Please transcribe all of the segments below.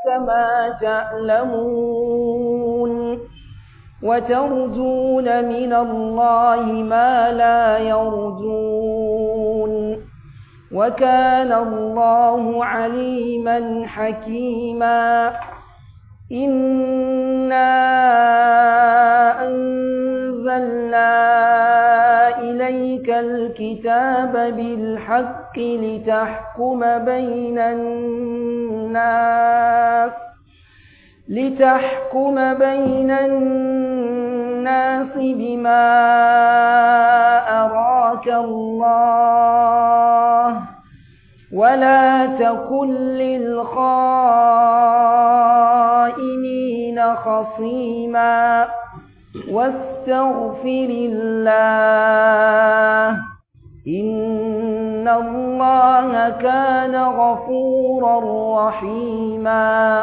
كما تعلمون وترجون من الله ما لا يرجون وكان الله عليما حكيما إنا أنزلنا إليك الكتاب بالحق لتحكم بين الناس لتحكم بين الناس بما أراك الله ولا تكن للخائنين خصيما واستغفر الله إن الله كان غفورا رحيما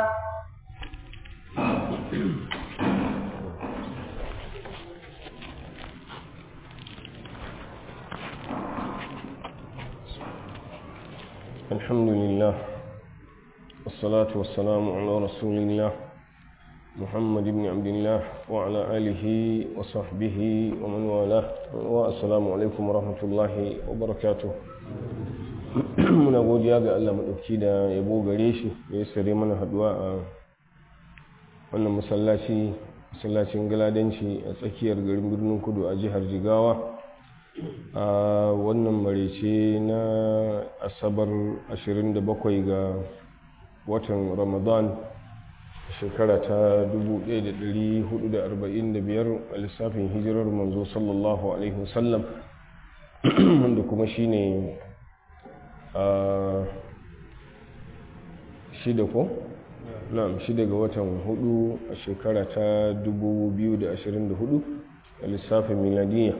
الحمد لله والصلاة والسلام على رسول الله محمد بن عبد الله وعلى آله وصحبه ومن والاه والسلام عليكم ورحمة الله وبركاته muna godiya ga Allah maɗauki da yabo gare shi da ya sare mana haduwa a wannan masallaci masallacin galadanci a tsakiyar garin birnin kudu a jihar jigawa a wannan marece na asabar 27 ga watan ramadan shekara ta 1445 a lissafin hijirar manzo sallallahu alaihi wasallam wanda kuma shine a shida ko? na'am shida ga watan hudu a shekara ta 2024 a lissafin miladiyya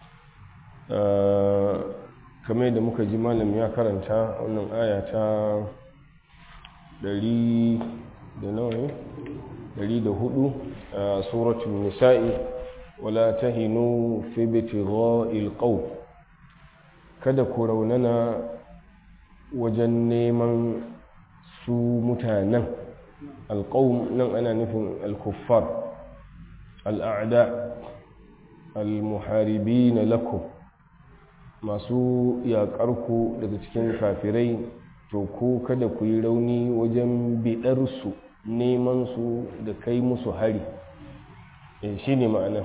kamar da muka ji malam ya karanta wannan aya ta 100 da nawa ne 104 a suratul nisa'i wala tahinu fi bitigha'il qawm kada ku raunana wajen neman su mutanen alqawm nan ana nufin al-kuffar al-a'da al-muharibin lakum masu yaƙarku daga cikin kafirai to ko kada ku yi rauni wajen biɗarsu neman su da kai musu hari shi ne ma'ana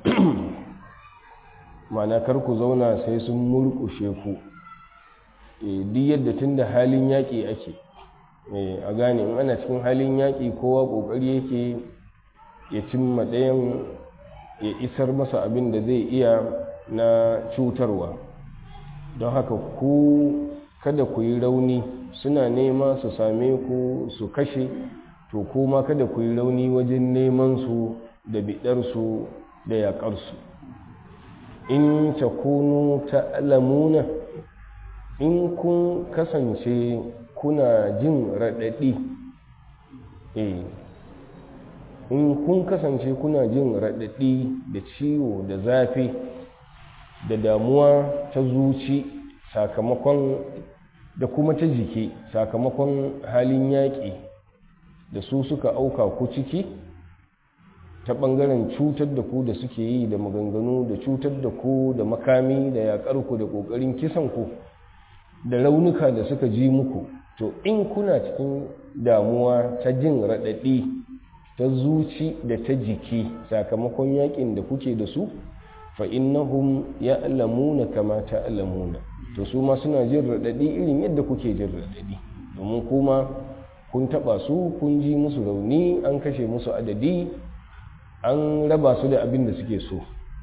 ma'ana kar ku zauna sai sun murƙushe ku duk yadda tun da halin yaƙi ake a gane in ana cikin halin yaƙi kowa ƙoƙari yake ya cimma ɗayan ya isar masa abin da zai iya na cutarwa don haka ku kada ku yi rauni suna nema su same ku su kashe to kuma kada ku yi rauni wajen neman su da biɗarsu da yaƙarsu in takunu ta'lamuna in kun kasance kuna jin raɗaɗi eh in kun kasance kuna jin raɗaɗi da ciwo da zafi da damuwa ta zuci sakamakon da kuma ta jiki sakamakon halin yaƙi da su suka auka ku ciki ta ɓangaren cutar da ku da suke yi da maganganu da cutar da ku da makami da yaƙar ku da ƙoƙarin kisan ku da raunuka da suka ji muku to in kuna cikin damuwa ta jin raɗaɗi ta zuci da ta jiki sakamakon yaƙin da kuke da su fa'innahum ya alamuna kama ta alamuna to su ma suna jin raɗaɗi irin yadda kuke jin raɗaɗi domin kuma kun taɓa su kun ji musu rauni an kashe musu adadi an raba su da abin da suke so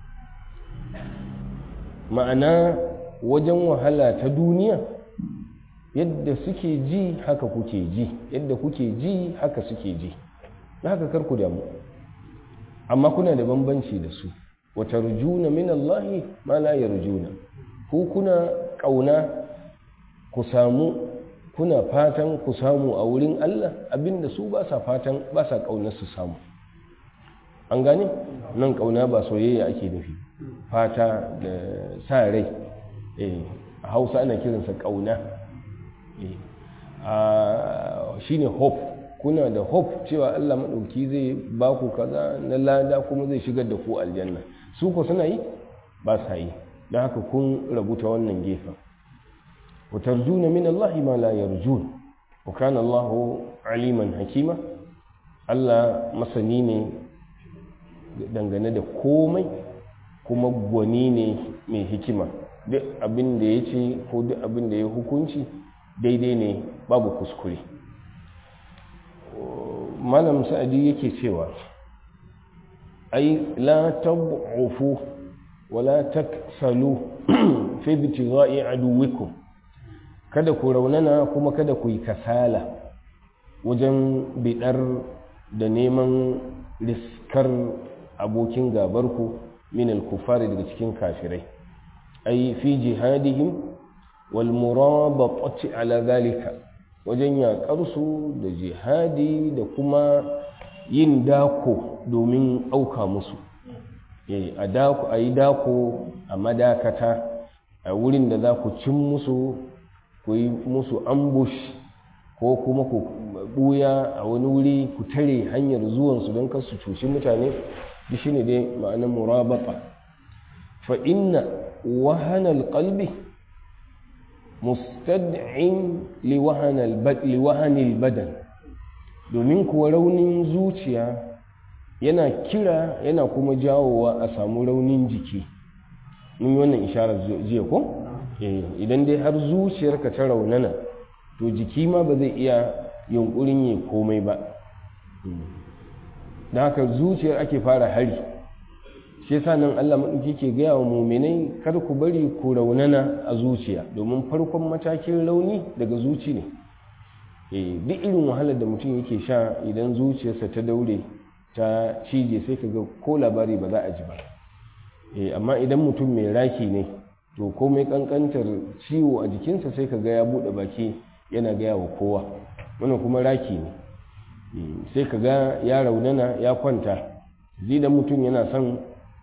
ma'ana wajen wahala ta duniya yadda suke ji haka kuke ji yadda kuke ji haka suke ji haka karku damu amma kuna da bambanci da su wata rujuna min Allahi ma la yarjuna ku kuna kauna ku samu kuna fatan ku samu a wurin Allah abinda su ba sa fatan ba sa kaunar su samu an gane nan kauna ba soyayya ake nufi fata da sa rai eh a Hausa ana kiransa kauna eh shine hope kuna da hope cewa Allah maɗauki zai ba ku kaza na lada kuma zai shigar da ku aljanna su ko suna yi ba sa yi don haka kun rabu ta wannan gefen wa tarjuna min Allah ma la yarjun wa kana Allah aliman hakima Allah masani ne dangane da komai kuma gwani ne mai hikima duk abin da ya ce ko duk abin da ya hukunci daidai ne babu kuskure malam sa'adi yake cewa ai la tab'ufu wala taksalu fi ibtigha'i aduwikum kada ku raunana kuma kada ku yi kasala wajen bidar da neman riskar abokin gabarku min al-kufari daga cikin kafirai ai fi jihadihim wal murabaqati ala zalika wajen yaƙarsu da jihadi da kuma yin dako domin auka musu a dako a yi dako a madakata a wurin da za ku cin musu ku yi musu ambush ko kuma ku buya a wani wuri ku tare hanyar zuwansu don kar su cuci mutane da shi ne dai ma'anar murabata fa inna wahanal qalbi mustad'in liwahanil badan domin kuwa raunin zuciya yana kira yana kuma jawowa a samu raunin jiki mun yi wannan isharar jiya ko idan dai har zuciyarka ta raunana to jiki ma ba zai iya yunkurin yi komai ba da haka zuciyar ake fara hari shi yasa nan Allah maɗauki ke gaya wa muminai kar ku bari ku raunana a zuciya domin farkon matakin rauni daga zuci ne duk irin wahalar da mutum yake sha idan zuciyarsa ta daure ta cije sai ka ga ko labari ba za a ji ba amma idan mutum mai raki ne to komai kankantar ciwo a jikinsa sai ka ga ya buɗe baki yana gaya wa kowa wannan kuma raki ne sai ka ga ya raunana ya kwanta zidan mutum yana son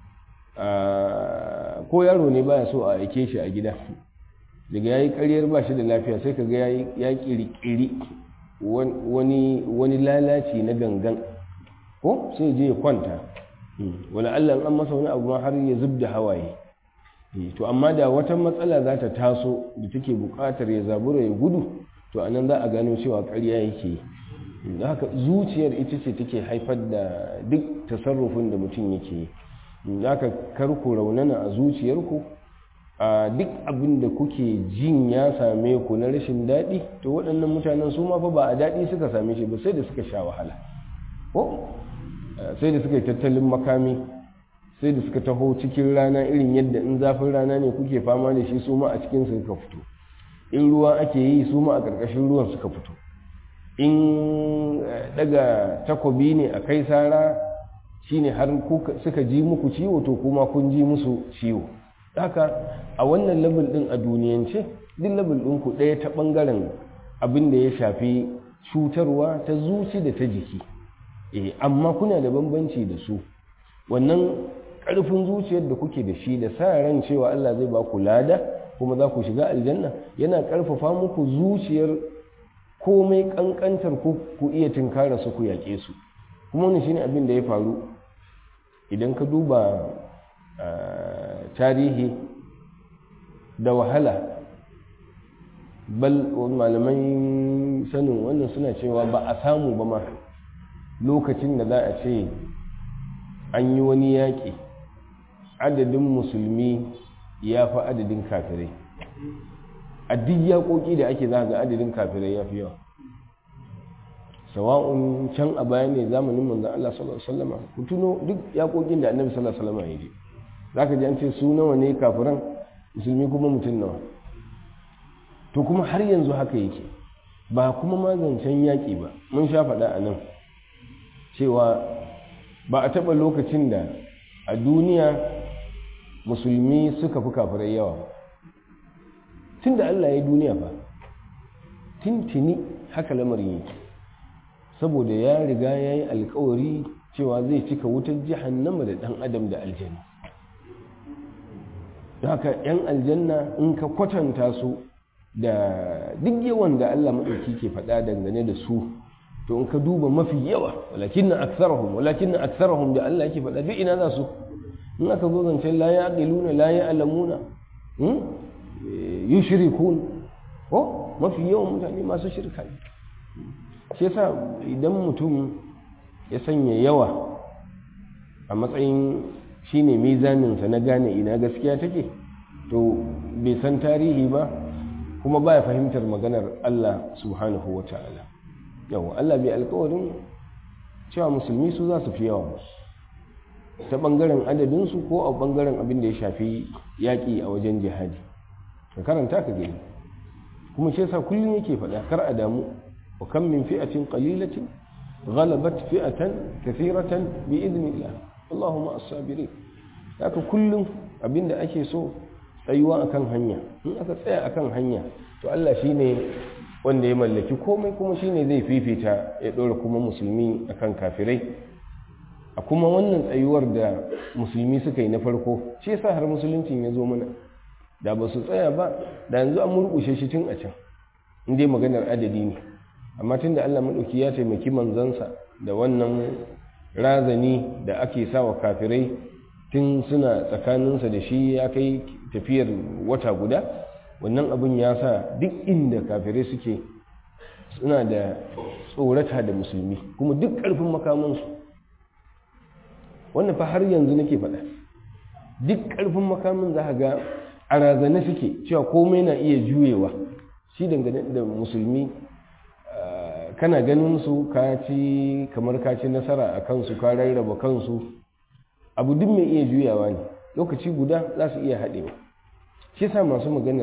ko yaro ne baya so a aike shi a gida daga yayi karyar ba shi da lafiya sai ka ga ya kirkiri wani lalaci na gangan ko sai je ya kwanta wala Allah an masa wani abu ma har ya zub da hawaye to amma da wata matsala za ta taso da take buƙatar ya zabura ya gudu to anan za a gano cewa ƙarya yake da haka zuciyar ita ce take haifar da duk tasarrufin da mutum yake yi da haka kar ku raunana a zuciyarku a duk abin da kuke jin ya same ku na rashin daɗi to waɗannan mutanen su ma fa ba a daɗi suka same shi ba sai da suka sha wahala ko sai da suka yi tattalin makami sai da suka taho cikin rana irin yadda in zafin rana ne kuke fama da shi su ma a cikin suka fito in ruwa ake yi su ma a ƙarƙashin ruwan suka fito in daga takobi ne a kai sara shine har suka ji muku ciwo to kuma kun ji musu ciwo haka a wannan level din a duniyance duk level din ku ɗaya ta ɓangaren abin da ya shafi cutarwa ta zuci da ta jiki eh amma kuna da bambanci da su wannan ƙarfin zuciyar da kuke da shi da sa ran cewa Allah zai ba ku lada kuma za ku shiga aljanna yana ƙarfafa muku zuciyar komai ƙanƙantar ku ku iya tinkara su ku yaƙe su kuma wani shine abin da ya faru idan ka duba tarihi da wahala bal malamai sanin wannan suna cewa ba a samu ba ma lokacin da za a ce an yi wani yaƙi adadin musulmi ya fi adadin kafirai a duk yaƙoƙi da ake za ga adadin kafirai ya fi yawa sawa'un can a baya ne zamanin manzan Allah sallallahu alaihi wasallam ku tuno duk yaƙoƙin da annabi sallallahu alaihi wasallam ya yi zaka ji an ce su nawa ne kafiran musulmi kuma mutum nawa to kuma har yanzu haka yake ba kuma ma zancen yaƙi ba mun sha faɗa a nan cewa ba a taɓa lokacin da a duniya musulmi suka fi kafirai yawa tun da Allah ya duniya ba tintini haka lamarin yake saboda ya riga ya yi alkawari cewa zai cika wutar jihannama da ɗan adam da aljanna haka 'yan aljanna in ka kwatanta su da duk yawan da Allah maɗauki ke faɗa dangane da su to in ka duba mafi yawa walakin na aksarahum walakin na aksarahum da Allah yake faɗa duk ina za su in aka zo zancen la ya aqiluna la ya alamuna yushrikun ko mafi yawan mutane masu shirka ne shi yasa idan mutum ya sanya yawa a matsayin shine mizaninsa na gane ina gaskiya take to bai san tarihi ba kuma baya fahimtar maganar Allah subhanahu wa ta'ala yawa Allah bai alkawarin cewa musulmi su za su fi yawa ta ɓangaren adadinsu ko a ɓangaren abin da ya shafi yaƙi a wajen jihadi ka karanta ka gani kuma shi yasa kullum yake faɗa kar a damu wa kan min fi'atin qalilatin ghalabat fi'atan kathiratan bi idnillah Allahumma as-sabirin haka kullum abinda ake so tsayuwa akan hanya in aka tsaya akan hanya to Allah shine wanda ya mallaki komai kuma shine zai fifita ya ɗora kuma musulmi akan kafirai a kuma wannan tsayuwar da musulmi suka yi na farko shi yasa har musuluncin ya zo mana da ba su tsaya ba da yanzu an murƙushe shi tun a can in dai maganar adadi ne amma tun da Allah maɗauki ya taimaki manzansa da wannan razani da ake sawa kafirai tun suna tsakaninsa da shi ya kai tafiyar wata guda wannan abin ya sa duk inda kafirai suke suna da tsorata da musulmi kuma duk ƙarfin makamansu wannan fa har yanzu nake faɗa duk ƙarfin makamin za ga a razane suke cewa komai na iya juyewa shi dangane da musulmi kana ganin su ka ci kamar ka ci nasara a kansu ka rarraba kansu abu duk mai iya juyawa ne lokaci guda za su iya haɗewa shi sa masu maganar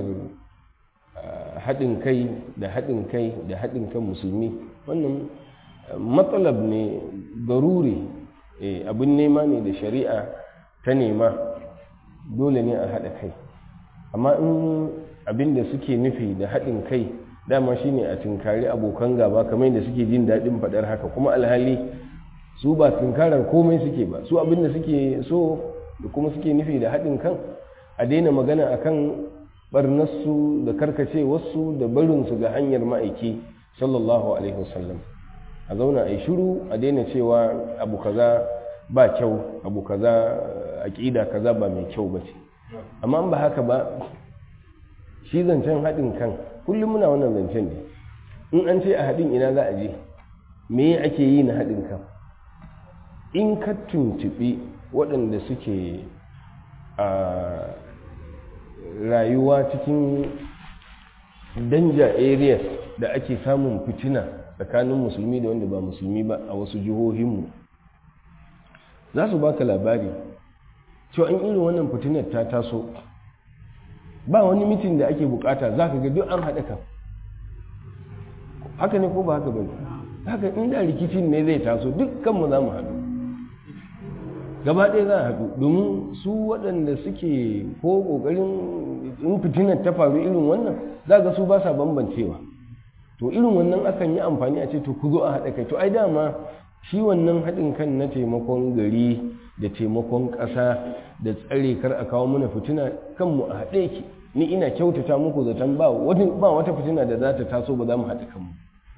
haɗin kai da haɗin kai da haɗin kan musulmi wannan matsalab ne garuri abin nema ne da shari'a ta nema dole ne a haɗa kai amma in abin da suke nufi da haɗin kai dama shine a tunkari abokan gaba kamar da suke jin daɗin faɗar haka kuma alhali su ba tunkarar komai suke ba su abin da suke so da kuma suke nufi da haɗin kan a daina magana akan barnarsu da karkacewarsu da barinsu ga hanyar ma'aiki sallallahu alaihi wasallam a zauna a yi shiru a daina cewa abu kaza ba kyau abu kaza aƙida kaza ba mai kyau ba ce amma ba haka ba shi zancen haɗin kan kullum muna wannan zancen ne in an ce a haɗin ina za a je me ake yi na haɗin kan in ka tuntuɓi waɗanda suke a rayuwa cikin danja areas da ake samun fitina tsakanin musulmi da wanda ba musulmi ba a wasu jihohinmu za su baka labari cewa in irin wannan fitinar ta taso ba wani mitin da ake bukata za ka ga duk an haɗa kan haka ne ko ba haka ba haka inda rikicin ne zai taso dukkanmu za mu haɗu gaba ɗaya za a haɗu domin su waɗanda suke ko ƙoƙarin in fitinar ta faru irin wannan za ga su ba sa bambancewa to irin wannan akan yi amfani a ce to ku zo a haɗa kai to ai dama shi wannan haɗin kan na taimakon gari da taimakon ƙasa da tsare kar a kawo mana fitina kanmu a haɗe ki ni ina kyautata muku zaton ba wata fitina da za ta taso ba za mu haɗa kanmu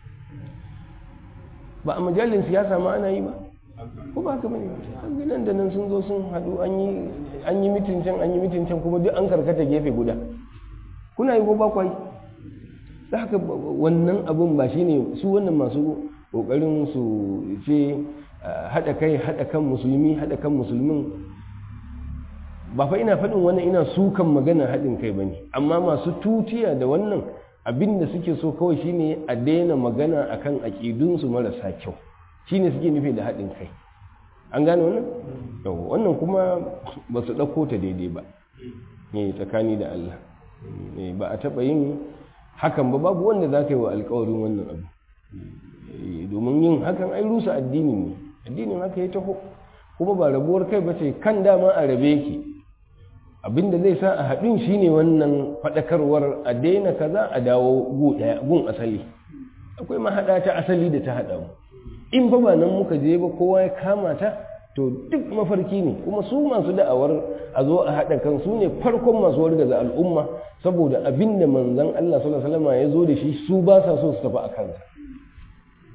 ba a majalin siyasa ma ana yi ba ko ba haka bane nan da nan sun zo sun haɗu an yi mitin can an yi mitin can kuma duk an karkata gefe guda kuna yi ko ba kwai da haka wannan abin ba shine su wannan masu kokarin su ce haɗa kai haɗa kan musulmi haɗa kan musulmin ba fa ina faɗin wannan ina sukan magana haɗin kai bane amma masu tutiya da wannan abin da suke so kawai shine a daina magana akan aƙidunsu marasa kyau shine suke nufi da haɗin kai an gane wannan wannan kuma ba su ɗauko ta daidai ba ne tsakani da Allah ba a taɓa yin hakan ba babu wanda za ka yi wa alkawarin wannan abu domin yin hakan ai rusa addini ne addinin haka ya taho kuma ba rabuwar kai ba ce kan dama a rabe ki abinda zai sa a haɗin shine wannan faɗakarwar a daina kaza a dawo gun asali akwai mahaɗa ta asali da ta haɗa mu in ba ba nan muka je ba kowa ya kama ta to duk mafarki ne kuma su masu da'awar a zo a haɗa kan su ne farkon masu wargaza al'umma saboda abin da manzan Allah sallallahu alaihi wasallam ya zo da shi su ba sa so su tafi a kansa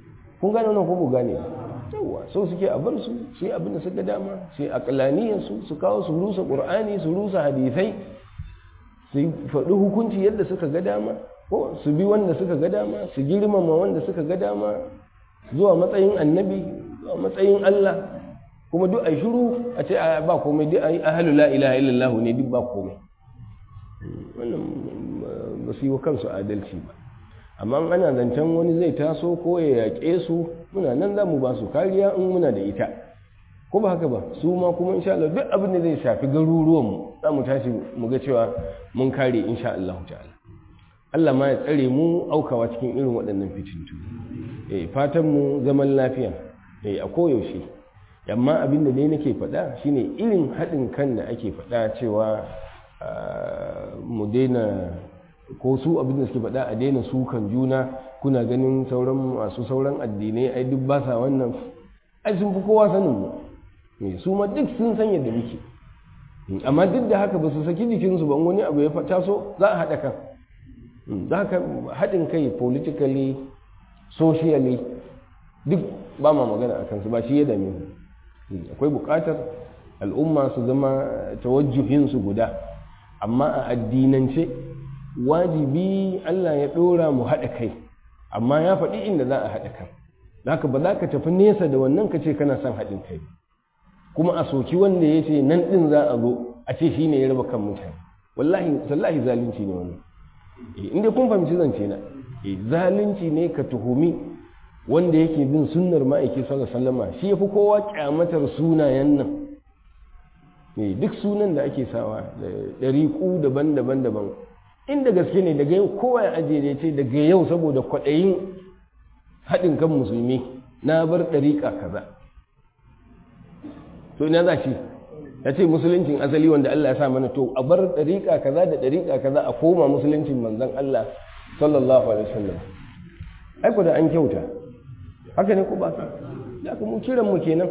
kun gane wannan ko ku gane yawa so suke a bar su su yi abin da suka dama su yi aqlaniyar su su kawo su rusa qur'ani su rusa hadisai su faɗi hukunci yadda suka ga dama ko su bi wanda suka ga dama su girmama wanda suka ga dama zuwa matsayin annabi zuwa matsayin Allah kuma duk ai shiru a ce ba komai duk ai ahlu la ilaha illallah ne duk ba komai wannan ba su yi wa kansu adalci ba amma ana zancen wani zai taso ko ya yaƙe su muna nan za mu ba su kariya in muna da ita ko ba haka ba su ma kuma insha Allah duk abin da zai shafi garuruwanmu za mu tashi mu ga cewa mun kare insha Allah ta'ala Allah ma ya tsare mu aukawa cikin irin waɗannan fitintu eh fatan mu zaman lafiya eh a koyaushe amma abin da dai nake faɗa shine irin haɗin kan da ake faɗa cewa mu daina ko su abin da suke faɗa a daina sukan juna kuna ganin sauran masu sauran addinai ai duk ba sa wannan ai sun fi kowa sanin mu su ma duk sun san yadda muke amma duk da haka ba su saki jikinsu ba wani abu ya taso za a haɗa kan za ka haɗin kai politically socially duk ba ma magana a kansu ba shi ya dame akwai buƙatar al'umma su zama tawajjuhinsu guda amma a addinance wajibi Allah ya ɗora mu haɗa kai amma ya faɗi inda za a haɗa kan haka ba za ka tafi nesa da wannan ka ce kana son haɗin kai kuma a soki wanda ya ce nan ɗin za a zo a ce shi ne ya raba kan mutane wallahi sallahi zalunci ne wannan inda kun fahimci zance na zalunci ne ka tuhumi wanda yake bin sunnar ma'aiki sallallahu alaihi wasallam shi yafi kowa kyamatar sunayen nan duk sunan da ake sawa da ɗariƙu daban-daban daban inda gaske ne daga yau kowa ya ajiye da ce daga yau saboda kwaɗayin haɗin kan musulmi na bar ɗariƙa kaza to ina za shi ya ce musuluncin asali wanda Allah ya sa mana to a bar ɗariƙa kaza da ɗariƙa kaza a koma musuluncin manzon Allah sallallahu alaihi wasallam ai da an kyauta haka ne ko ba ya mu kiran mu kenan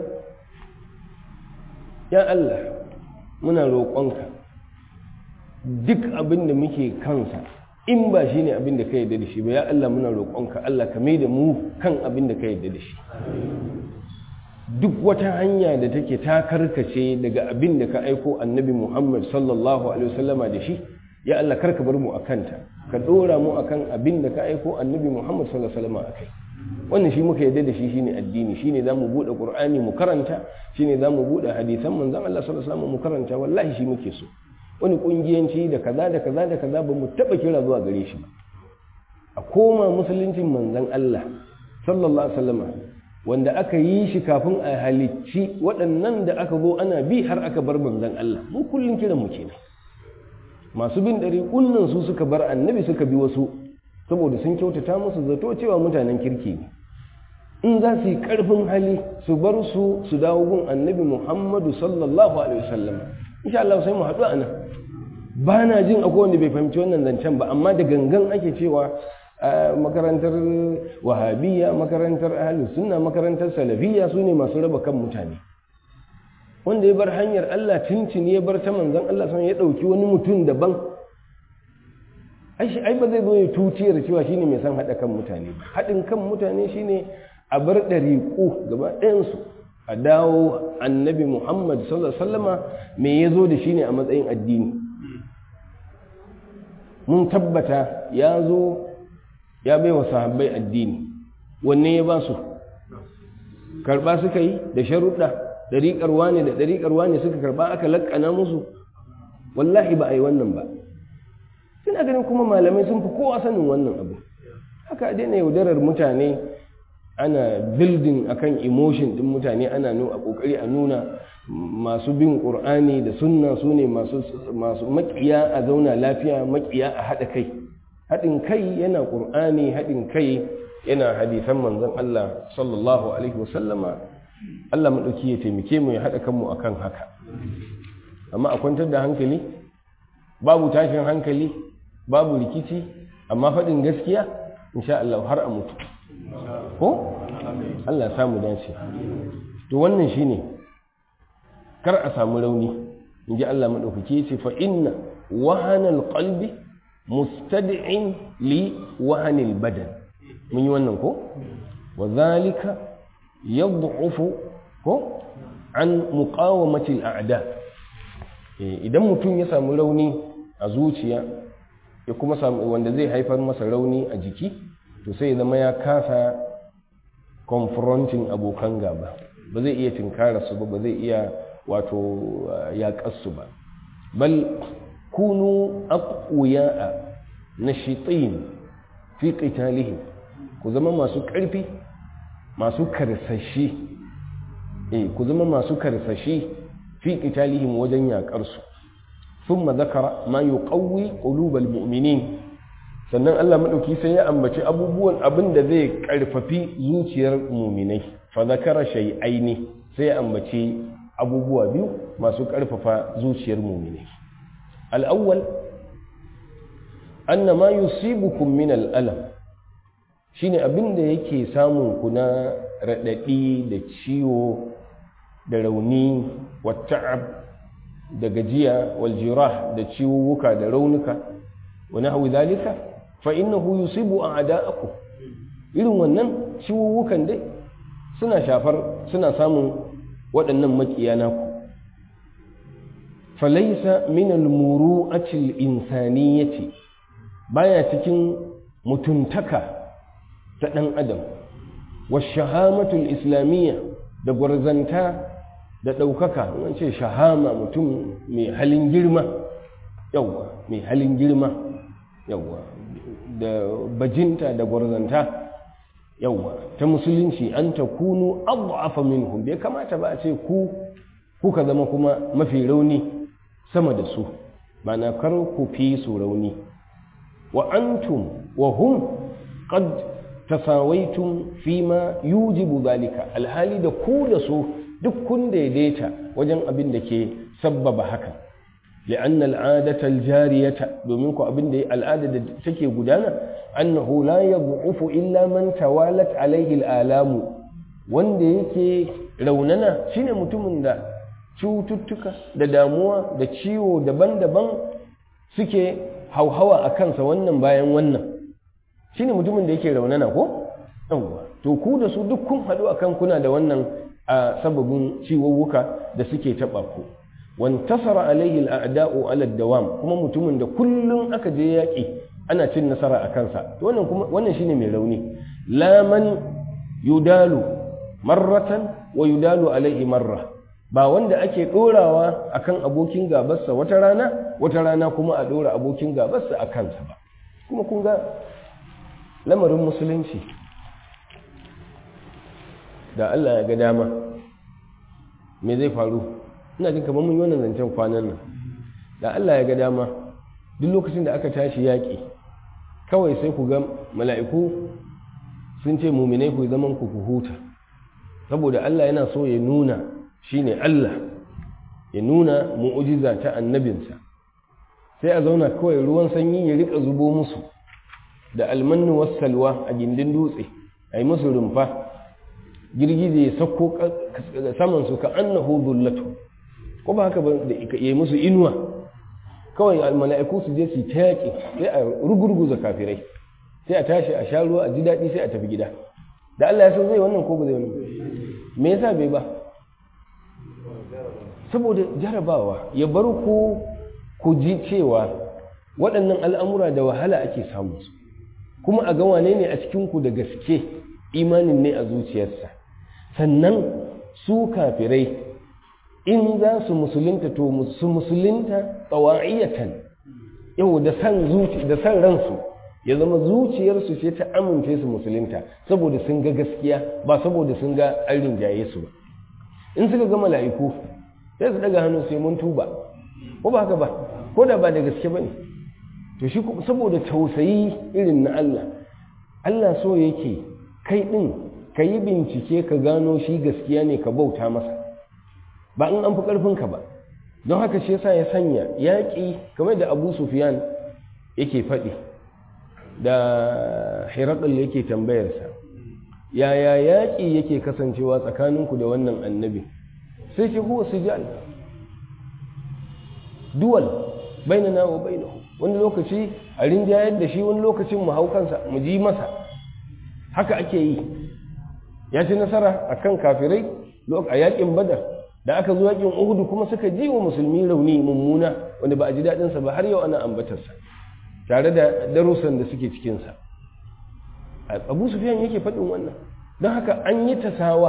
ya Allah muna roƙonka duk abin da muke kansa in ba shi ne abin da ka yarda da shi ba ya Allah muna roƙonka Allah ka mai da mu kan abin da ka yarda da shi duk wata hanya da take ta karkace daga abin da ka aiko annabi Muhammad sallallahu alaihi wasallama da shi ya Allah karka bar mu akanta ka dora mu akan abin da ka aiko annabi Muhammad sallallahu alaihi wasallama akai wannan shi muka yarda da shi shine addini shine zamu bude qur'ani mu karanta shine zamu bude hadisan manzon Allah sallallahu alaihi wasallam mu karanta wallahi shi muke so wani kungiyanci da kaza da kaza da kaza ba mu taba kira zuwa gare shi ba a koma musuluncin manzon Allah sallallahu alaihi wasallam wanda aka yi shi kafin a halicci waɗannan da aka zo ana bi har aka bar manzon Allah mu kullun kiran mu kenan masu bin ɗari kunnan su suka bar annabi suka bi wasu saboda sun kyautata musu zato cewa mutanen kirki ne in za su yi ƙarfin hali su bar su su dawo gun annabi muhammadu sallallahu alaihi wasallam insha Allah sai mu haɗu a nan ba na jin akwai wanda bai fahimci wannan zancen ba amma da gangan ake cewa makarantar wahabiyya makarantar ahlus sunna makarantar salafiyya su ne masu raba kan mutane wanda ya bar hanyar Allah cincin ya bar ta manzon Allah sun ya ɗauki wani mutum daban ai ba zai zo ya tutiyar cewa shine mai san haɗa kan mutane haɗin kan mutane shine a bar ɗariƙu gaba ɗayansu a dawo annabi muhammad sallallahu alaihi wasallama me ya zo da shi ne a matsayin addini mun tabbata ya zo ya bai wa sahabbai addini wanne ya ba su karɓa suka yi da sharuɗa ɗariƙar wane da ɗariƙar wane suka karɓa aka laƙana musu wallahi ba a yi wannan ba suna ganin kuma malamai sun fi kowa sanin wannan abu haka daina yaudarar mutane ana building akan emotion din mutane ana nuna kokari a nuna masu bin qur'ani da sunna su ne masu masu makiya a zauna lafiya makiya a hada kai hadin kai yana qur'ani hadin kai yana hadisan manzon Allah sallallahu alaihi wasallama Allah madauki ya taimake mu ya hada kanmu akan haka amma a kwantar da hankali babu tashin hankali babu rikici amma faɗin gaskiya insha Allah har a mutu ko Allah samu dace to wannan shine kar a samu rauni inji Allah madaukake ce fa inna wahanal qalbi mustad'in li wahanil badan mun yi wannan ko wa zalika yad'ufu ko an muqawamati al'ada idan mutum ya samu rauni a zuciya ya kuma samu wanda zai haifar masa rauni a jiki to sai ya zama ya kasa confronting abokan gaba ba zai iya tinkara su ba ba zai iya wato yaƙar su ba bal kunu aqwiya'a nashitin fi qitalihim ku zama masu ƙarfi masu karsashi eh ku zama masu karsashi fi qitalihim wajen yaƙar su thumma zakara ma yuqawwi qulubal mu'minin sannan Allah madauki sai ya ambaci abubuwan abin da zai karfafi zuciyar mu'minai fa zakara shay'aini sai ya ambaci abubuwa biyu masu karfafa zuciyar mu'minai al-awwal anna ma yusibukum min al-alam shine abin da yake samun ku na radadi da ciwo da rauni wa ta'ab da gajiya wal jirah da ciwuwuka da raunuka wa nahwi dhalika fa innahu yusibu a'da'akum irin wannan ciwuwukan dai suna shafar suna samun waɗannan makiya naku falaysa min al-muru'ati al-insaniyati baya cikin mutuntaka ta ɗan adam wa shahamatul islamiyya da gwarzanta da ɗaukaka an ce shahama mutum mai halin girma yawwa mai halin girma yawwa da bajinta da gwarzanta yawwa ta musulunci an ta kunu abu'afa minhum bai kamata ba a ce ku kuka zama kuma mafi rauni sama da su mana kar ku fi su rauni wa antum wa hum qad tasawaitum fima yujibu zalika alhali da ku da su duk kun daidaita wajen abin da ke sabbaba haka li'anna al'adata al-jariyata domin ku abin da al'ada da take gudana annahu la yad'ufu illa man tawalat alaihi al'alamu wanda yake raunana shine mutumin da cututtuka da damuwa da ciwo daban-daban suke hauhawa a kansa wannan bayan wannan shine mutumin da yake raunana ko yawwa to ku da su duk kun haɗu akan kuna da wannan a sababin ciwuwuka da suke taɓa ku wantasara alaihi al'ada'u ala dawam kuma mutumin da kullum aka je yaƙi ana cin nasara a kansa to wannan kuma wannan shine mai rauni la man yudalu marratan wa yudalu alaihi marra ba wanda ake ɗorawa akan abokin gabarsa wata rana wata rana kuma a ɗora abokin gabarsa a kansa ba kuma kun ga lamarin musulunci da Allah ya ga dama me zai faru ina jin kamar mun yi wannan zancen kwanan nan da Allah ya ga dama duk lokacin da aka tashi yaƙi kawai sai ku ga mala'iku sun ce muminai ku zaman ku ku huta saboda Allah yana so ya nuna shine Allah ya nuna mu'ujiza ta annabinsa sai a zauna kawai ruwan sanyi ya rika zubo musu da almannu wassalwa a gindin dutse a yi musu rumfa girgije ya sauko samansu ka annahu zullatu ko ba haka ba da yi musu inuwa kawai mala'iku su je su ta yaƙi sai a rugurguza kafirai sai a tashi a sha ruwa a ji daɗi sai a tafi gida da Allah ya san zai wannan ko ba zai wannan me yasa bai ba saboda jarabawa ya bar ku ku ji cewa waɗannan al'amura da wahala ake samu su kuma a ga wane ne a cikinku da gaske imanin ne a zuciyarsa sannan su kafirai in za su musulunta to su musulunta tsawa'iyatan yau da san zuci da san ransu ya zama zuciyarsu ce ta amince su musulunta saboda sun ga gaskiya ba saboda sun ga an rinjaye su ba in suka ga mala'iku sai su daga hannu sai mun tuba ko ba haka ba ko da ba da gaske ba ne to shi saboda tausayi irin na Allah Allah so yake kai ɗin ka yi bincike ka gano shi gaskiya ne ka bauta masa ba in an fi ƙarfinka ba don haka shi yasa ya sanya yaƙi kamar da abu sufiyan yake faɗi da hirakul yake tambayarsa yaya yaƙi yake kasancewa tsakaninku da wannan annabi sai ce huwa sijal duwal bainana wa bainahu wani lokaci a rinjayar da shi wani lokacin mu hau kansa mu ji masa haka ake yi ya ci nasara akan kafirai a yakin badar da aka zo yakin uhudu kuma suka ji wa musulmi rauni mummuna wanda ba a ji daɗinsa ba har yau ana ambatarsa tare da darussan da suke cikinsa abu sufiyan yake faɗin wannan don haka an yi tasawa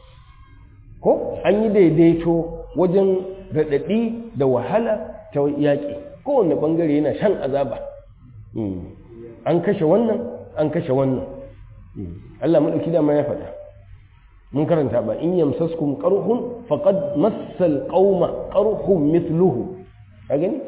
ko an yi daidaito wajen raɗaɗi da wahala ta yaƙi kowane ɓangare yana shan azaba an kashe wannan an kashe wannan Allah maɗauki dama ya faɗa mun karanta ba in yamsaskum qarhun faqad massal qauma qarhun mithluhu ka gani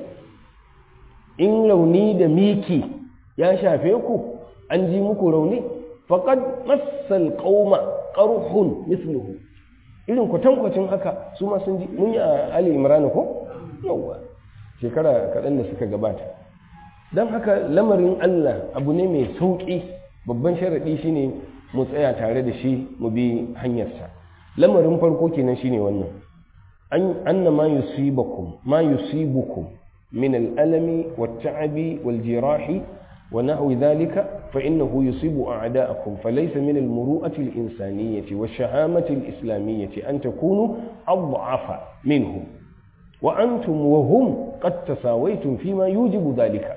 in rauni da miki ya shafe ku an ji muku rauni faqad massal qauma qarhun mithluhu irin kwatankwacin haka su ma sun ji mun yi a Ali Imran ko yawa shekara kaɗan da suka gabata don haka lamarin Allah abu ne mai sauƙi babban sharaɗi shine mu tsaya tare da shi mu bi hanyarsa lamarin farko kenan shine wannan an anna ma yusibakum ma yusibukum min al-alami wat-ta'abi wal-jirahi wa nahwi dhalika fa innahu yusibu a'da'akum falaysa min al-muru'ati al-insaniyyati wash-shahamati al-islamiyyati an takunu adhafa minhum wa antum wa hum qad tasawaytum fima yujibu dhalika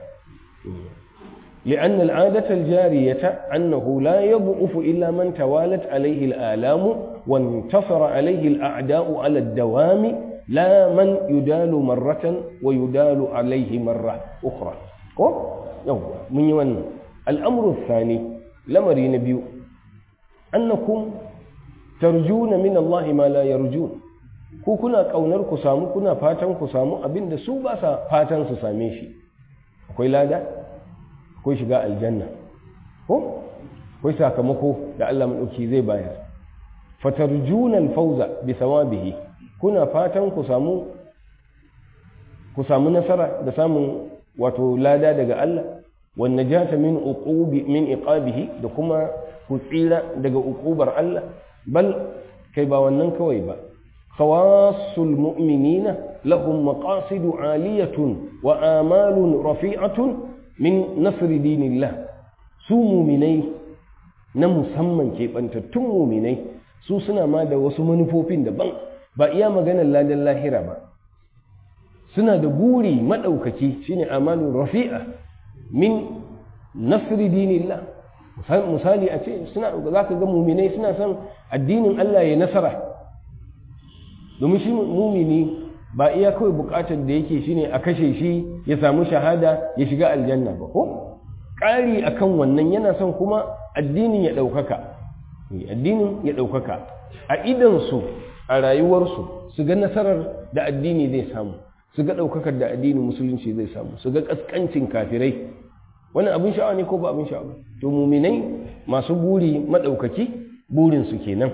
لأن العادة الجارية أنه لا يضعف إلا من توالت عليه الآلام وانتصر عليه الأعداء على الدوام لا من يدال مرة ويدال عليه مرة أخرى يوم من يوانا الأمر الثاني لمري نبي أنكم ترجون من الله ما لا يرجون ku kuna ƙaunar ku samu kuna fatan ku samu abin da su ba sa fatan su same shi akwai lada akwai shiga aljanna ko akwai sakamako da Allah madauki zai bayar fatarjuna alfawza bi thawabihi kuna fatan ku samu ku samu nasara da samun wato lada daga Allah wan najata min uqubi min iqabihi da kuma ku tsira daga uqubar Allah bal kai ba wannan kawai ba khawasul mu'minina lahum maqasidu aliyatun wa amalun rafi'atun min nasri dinillah su muminai na musamman keɓantattun muminai su suna ma da wasu manufofin daban ba iya maganar ladan lahira ba suna da buri maɗaukaki shine amalun rafi'a min nasri dinillah misali a ce suna za ka ga muminai suna son addinin Allah ya nasara domin shi mumini ba iya kawai bukatar da yake shine a kashe shi ya samu shahada ya shiga aljanna ba ko ƙari akan wannan yana son kuma addinin ya ɗaukaka addinin ya ɗaukaka a idansu a rayuwarsu su ga nasarar da addini zai samu su ga ɗaukakar da addinin musulunci zai samu su ga ƙasƙancin kafirai wani abin sha'awa ne ko ba abin sha'awa to muminai masu buri maɗaukaki burinsu kenan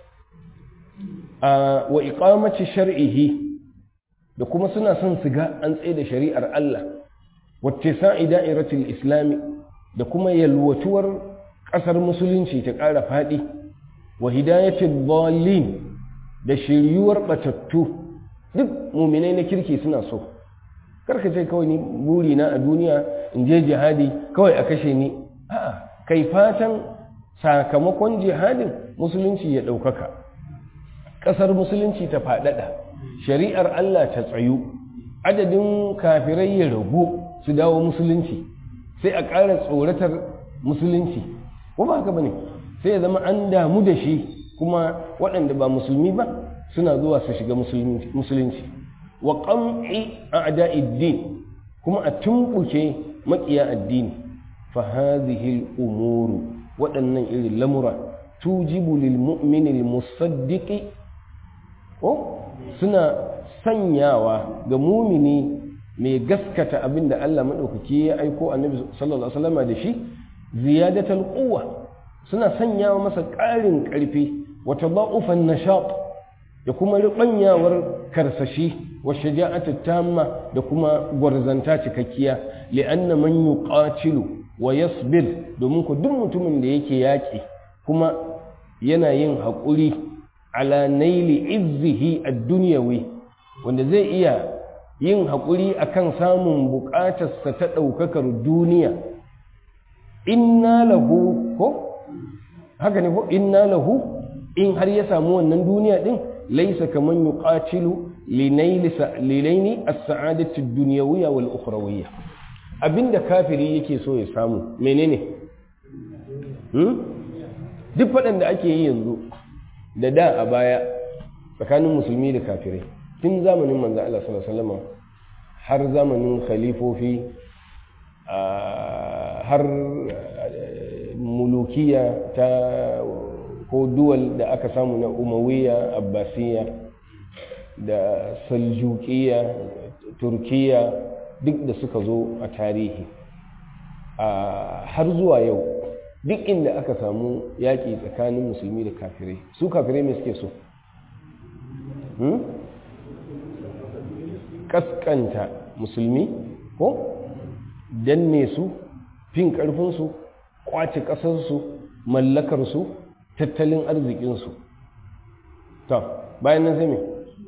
a wa iqamati shar'ihi da kuma suna son su ga an tsaye da shari'ar Allah wacce sa'i da'iratul islami da kuma yalwatuwar ƙasar musulunci ta ƙara faɗi wa hidayatul dhalin da shiryuwar batattu duk muminai na kirki suna so karka ce kawai ni buri na a duniya in je jihadi kawai a kashe ni a'a kai fatan sakamakon jihadin musulunci ya ɗaukaka ƙasar musulunci ta faɗaɗa shari'ar Allah ta tsayu adadin kafirai ya ragu su dawo musulunci sai a ƙara tsoratar musulunci ko ba haka bane sai ya zama an damu da shi kuma waɗanda ba musulmi ba suna zuwa su shiga musulunci wa qam'i a'da'iddin kuma a tumbuke maƙiya addini fa hadhihi al-umuru waɗannan irin lamura tujibu lil mu'mini al-musaddiqi ko suna sanyawa ga mumini mai gaskata abin da Allah maɗaukaki ya aiko annabi sallallahu alaihi wasallam da shi ziyadatul quwwa suna sanyawa masa ƙarin ƙarfi wa tada'ufan nashat da kuma ribanyawar karsashi wa shaja'atu tamma da kuma gwarzanta cikakkiya li'anna man yuqatilu wa yasbir domin ku duk mutumin da yake yaƙi kuma yana yin haƙuri ala naili izzihi ad-dunyawi wanda zai iya yin haƙuri akan samun buƙatarsa ta ɗaukakar duniya inna lahu ko haka ne ko inna lahu in har ya samu wannan duniya din laisa kaman yuqatilu linaili as-sa'adati ad-dunyawiyya wal ukhrawiyya abinda kafiri yake so ya samu menene hmm? duk faɗan da ake yi yanzu da da a baya tsakanin musulmi da kafirai tun zamanin manzo Allah sallallahu alaihi wasallam har zamanin khalifofi har mulukiya ta ko duwal da aka samu na umawiya abbasiya da saljukiya turkiya duk da suka zo a tarihi har zuwa yau duk inda aka samu yaƙi tsakanin musulmi da kafirai su kafirai mai suke so kaskanta musulmi ko danne su fin ƙarfinsu ƙwace ƙasarsu mallakarsu tattalin arzikinsu ta bayan nan sai me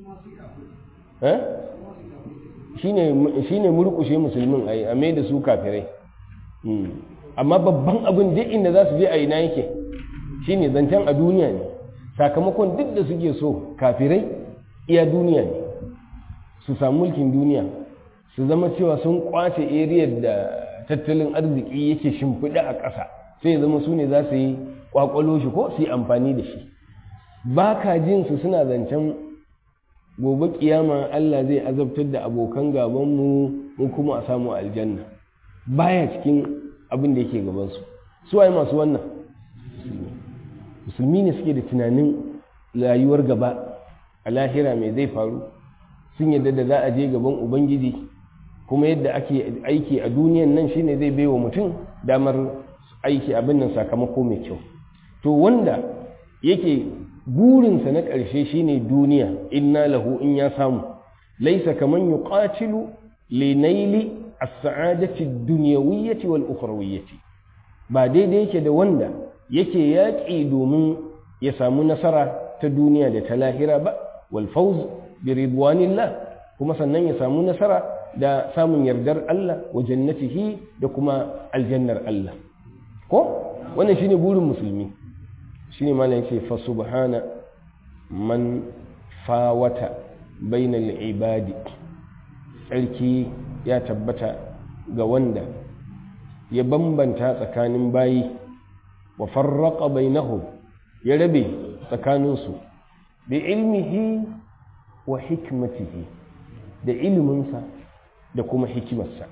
shi ne murkushe musulmin a yi a mai da su kafirai amma babban abin duk inda za su je a ina yake shi ne zancen a duniya ne sakamakon duk da suke so kafirai iya duniya ne su samu mulkin duniya su zama cewa sun kwace eriyar da tattalin arziki yake shimfiɗa a ƙasa sai zama su ne za su yi kwakwalo shi ko su yi amfani da shi ba ka jin su suna zancen gobe kiyama Allah zai azabtar da abokan gabanmu mu kuma a samu aljanna baya cikin abin da yake gabansu su waye masu wannan musulmi ne suke da tunanin rayuwar gaba a lahira mai zai faru sun yadda da za a je gaban ubangiji kuma yadda ake aiki a duniyan nan shine zai baiwa mutum damar aiki abin nan sakamako mai kyau to wanda yake burinsa na ƙarshe shine duniya inna lahu in ya samu laisa kaman yuqatilu li naili as-sa'adati ad-dunyawiyyati wal ukhrawiyyati ba daidai yake da wanda yake yaƙi domin ya samu nasara ta duniya da ta lahira ba wal fawz bi ridwanillah kuma sannan ya samu nasara da samun yardar Allah wa jannatihi da kuma aljannar Allah ko wannan shine burin musulmi shine malam yace fa subhana man fawata bainal ibadi tsarki ya tabbata ga wanda ya bambanta tsakanin bayi wa farraqa bainahum ya rabe tsakaninsu bi ilmihi wa hikmatihi da iliminsa da kuma hikimarsa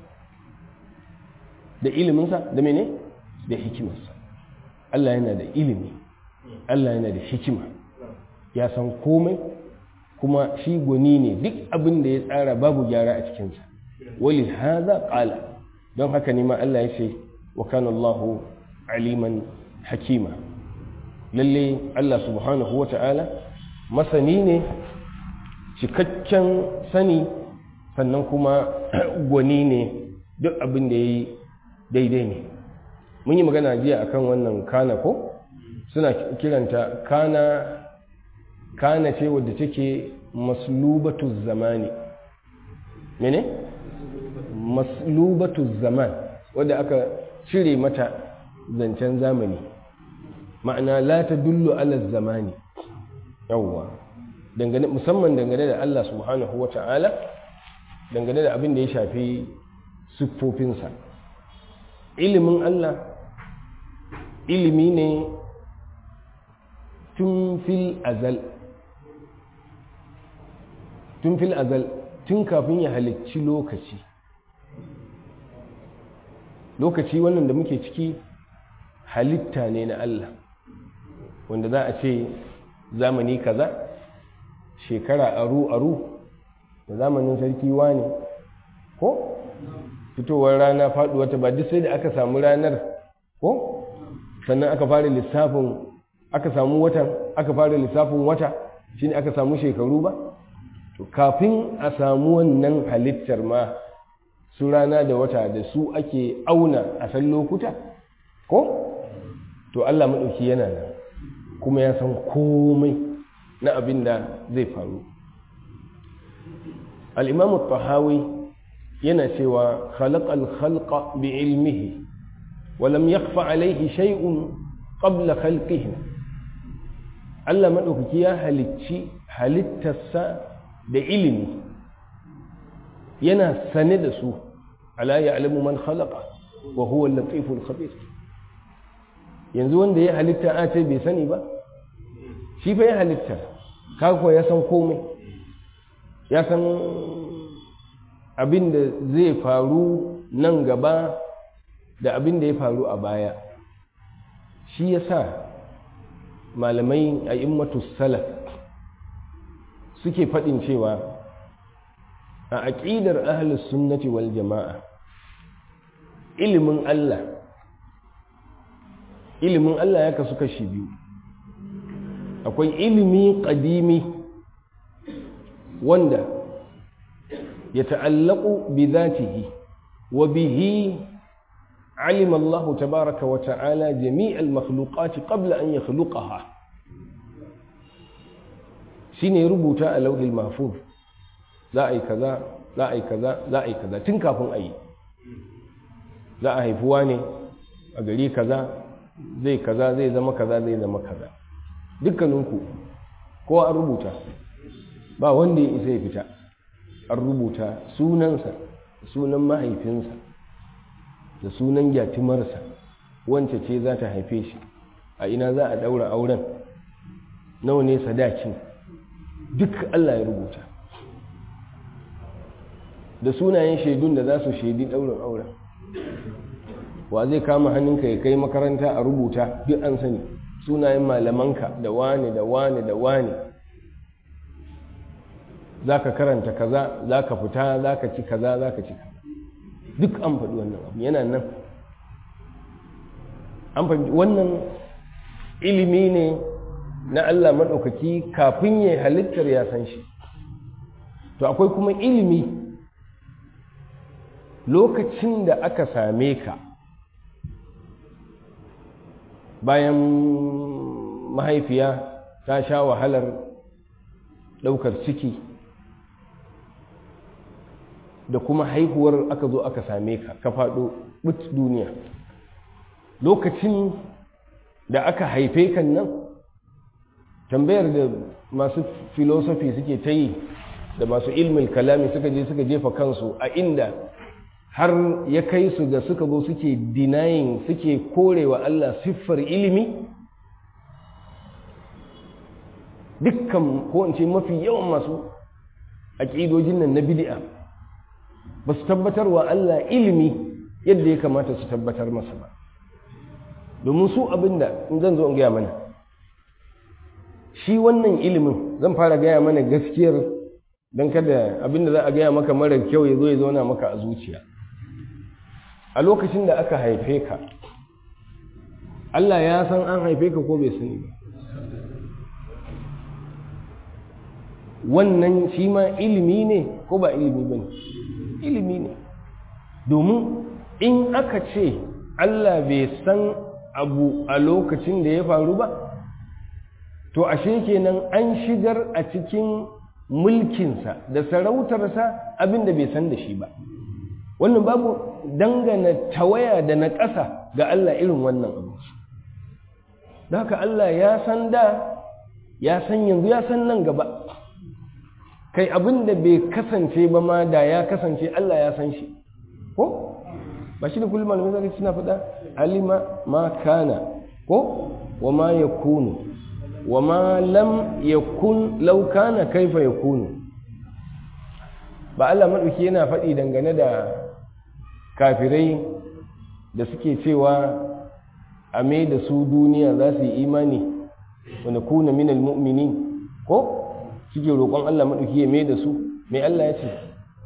da iliminsa da mene da hikimarsa Allah yana da ilimi Allah yana da hikima ya san komai kuma shi gwani ne duk abin da ya tsara babu gyara a cikinsa wali haza qala don haka ne ma Allah ya ce wa kana Allahu aliman hakima lalle Allah subhanahu wata'ala masani ne cikakken sani sannan kuma gwani ne duk abin da ya yi daidai ne mun yi magana jiya akan wannan kana ko suna kiranta kana kana ce wadda take maslubatu zamani mene maslubatu zaman wadda aka cire mata zancen zamani ma'ana la ta dullu ala zamani yawwa dangane musamman dangane da Allah subhanahu wata'ala dangane da abin da ya shafi siffofinsa ilimin Allah ilimi ne tun fil azal tun fil azal tun kafin ya halicci lokaci lokaci wannan da muke ciki halitta ne na Allah wanda za a ce zamani kaza shekara aru-aru da zamanin sarki ne ko fitowar rana faduwa ta ba duk sai da aka samu ranar ko sannan aka fara lissafin aka samu watan aka fara lissafin wata shine aka samu shekaru ba to kafin a samu wannan halittar ma su rana da wata da su ake auna a san lokuta ko to Allah maɗauki yana nan kuma ya san komai na abin da zai faru al'imamu tahawi yana cewa khalaqal khalqa bi ilmihi wa lam yakhfa alayhi shay'un qabla khalqihi Allah maɗaukaki ya halicci halittarsa da ilimi yana sane da su ala ya'lamu man khalaqa wa huwa al-latiful khabir yanzu wanda ya halitta a ce bai sani ba shi fa ya halitta kakuwa ya san komai ya san abin da zai faru nan gaba da abin da ya faru a baya shi ya sa malamai a immatu salaf suke faɗin cewa a aƙidar ahalus sunnati wal jama'a ilimin Allah ilimin Allah ya kasu kashi biyu akwai ilimi ƙadimi wanda ya ta'allaku bi zatihi wa bihi علم الله تبارك وتعالى جميع المخلوقات قبل أن يخلقها shine rubuta a lauhil mahfuz za a yi kaza za a yi kaza za a yi kaza tun kafin a yi za a haifuwa ne a gari kaza zai kaza zai zama kaza zai zama kaza dukkaninku ko an rubuta ba wanda ya isa ya fita an rubuta sunansa sunan mahaifinsa da sunan gyatimarsa wance ce za ta haife shi a ina za a daura auren nawa ne sadakin duk Allah ya rubuta da sunayen shaidun da za su shaidi daurin auren wa zai kama hannunka ya kai makaranta a rubuta duk an sani sunayen malamanka da wane da wane da wane za ka karanta kaza za ka fita za ka ci kaza za ka ci kaza duk an faɗi wannan abu yana nan an fahimci wannan ilimi ne na Allah maɗaukaki kafin ya halittar ya san shi to akwai kuma ilimi lokacin da aka same ka bayan mahaifiya ta sha wahalar ɗaukar ciki da kuma haihuwar aka zo aka same ka ka faɗo but duniya lokacin da aka haife kan nan tambayar da masu filosofi suke ta yi da masu ilmin kalami suka je suka jefa kansu a inda har ya kai su da suka zo suke denying suke korewa Allah siffar ilimi dukkan ko in ce mafi yawan masu aƙidojin nan na bid'a ba su tabbatar wa Allah ilimi yadda ya kamata su tabbatar masa ba domin su abinda in zan zo in gaya mana shi wannan ilimin zan fara gaya mana gaskiyar don kada abinda za a gaya maka mara kyau ya zo ya zauna maka a zuciya a lokacin da aka haife ka Allah ya san an haife ka ko bai sani ba wannan shi ma ilimi ne ko ba ilimi ba ne ilimi ne domin in aka ce Allah bai san abu a lokacin da ya faru ba to ashe kenan an shigar a cikin mulkinsa da sarautarsa abin da bai san da shi ba wannan babu dangana tawaya da na ƙasa ga Allah irin wannan abu da haka Allah ya san da ya san yanzu ya san nan gaba kai abin da bai kasance ba ma da ya kasance Allah ya san shi ko ba shi da kullum malamai zaka suna faɗa alima ma kana ko wa ma yakunu wa ma lam yakun law kana kaifa yakunu ba Allah madauki yana faɗi dangane da kafirai da suke cewa a mai da su duniya za su yi imani wanda kuna minal mu'minin ko suke roƙon Allah maɗauki ya mai da su mai Allah ya ce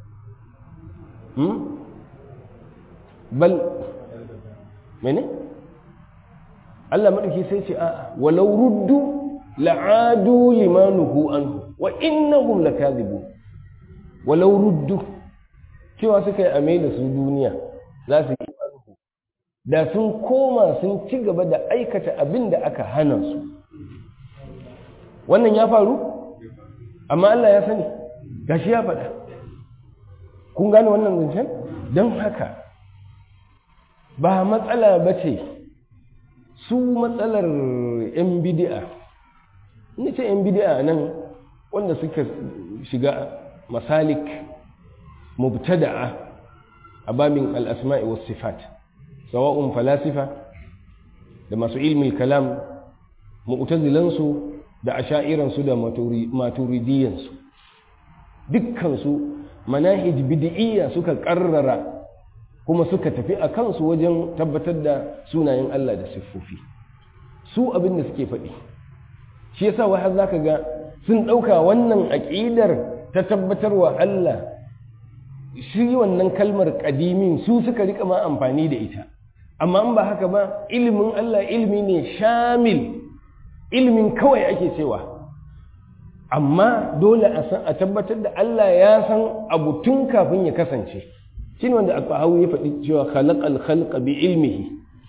bal mene Allah maɗauki sai ce a walau ruddu la'adu limanuhu anhu wa innahum lakadhibu walau ruddu cewa suka yi a mai da su duniya za su yi da sun koma sun ci gaba da aikata abin da aka hana su wannan ya faru amma Allah ya sani gashi ya faɗa kun gane wannan zancen don haka ba matsala ba ce su matsalar 'yan bidi'a ina ce yan bid'a nan wanda suka shiga masalik mubtada'a a babin al-asma'i was sifat sawa'un falasifa da masu ilmi kalam mu'tazilansu da asha'iransu da maturidiyansu dukkansu manahij bid'iyya suka karrara kuma suka tafi a kansu wajen tabbatar da sunayen Allah da siffofi su abin da suke faɗi shi yasa wai har zaka ga sun ɗauka wannan aƙidar ta tabbatarwa Allah shi wannan kalmar ƙadimin su suka rika ma amfani da ita amma in ba haka ba ilimin Allah ilimi ne shamil ilimin kawai ake cewa amma dole a san a tabbatar da Allah ya san abu tun kafin ya kasance shine wanda al ya faɗi cewa khalaqal khalqa bi ilmihi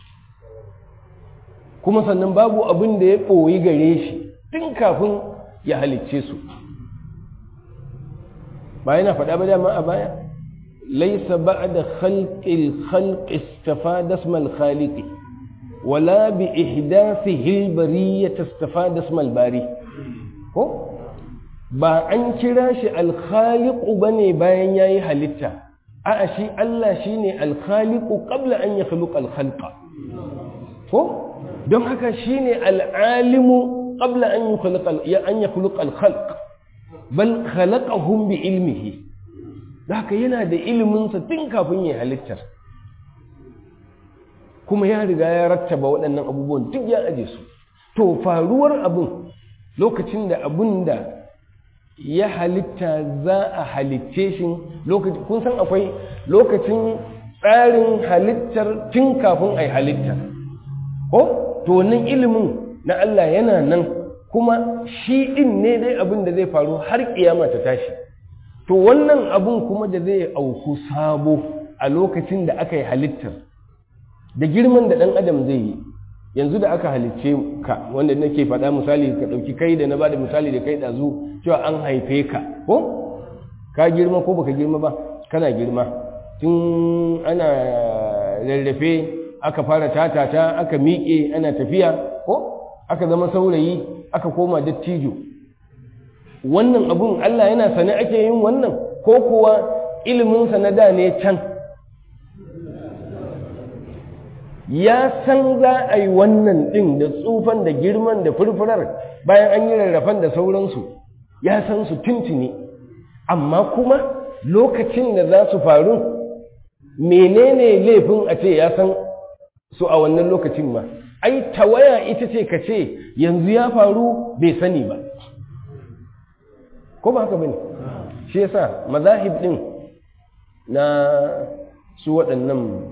kuma sannan babu abin da ya ɓoyi gare shi tun kafin ya halicce su ba yana faɗa ba dama a baya laisa ba'da khalqil khalqi istafada ismal khaliqi wala bi ihdathihi al-bariyyah istafada ismal bari ko ba an kira shi al-khaliqu bane bayan yayi halitta a'a shi Allah shine al-khaliqu qabla an yakhluqa al-khalqa ko don haka shine al-alimu qabla an yakhluqa an yakhluqa al-khalq bal khalaqahum bi ilmihi haka yana da ilimin sa tun kafin ya halittar kuma ya riga ya rattaba waɗannan abubuwan duk ya aje su to faruwar abin lokacin da abun da ya halitta za a halitce shi lokacin kun san akwai lokacin tsarin halittar tun kafin a yi halitta ko to wannan ilimin na Allah yana nan kuma shi ɗin ne dai abin da zai faru har kiyama ta tashi to wannan abun kuma da zai auku sabo a lokacin da aka yi halittar da girman da ɗan adam zai yi yanzu da aka halicce ka wanda nake faɗa misali ka ɗauki kai da na bada misali da kai ɗazu cewa an haife ka ko ka girma ko baka girma ba kana girma tun ana rarrafe aka fara tatata aka miƙe ana tafiya ko aka zama saurayi aka koma dattijo wannan abun Allah yana sane ake yin wannan ko kuwa iliminsa na da ne can ya san za a yi wannan ɗin da tsufan da girman da furfurar bayan an yi rarrafan da sauransu ya san su tuntuni amma kuma lokacin da za su faru menene laifin a ce ya san su a wannan lokacin ma ai tawaya ita ce ka ce yanzu ya faru bai sani ba ko ba haka bane shi yasa mazahib din na su waɗannan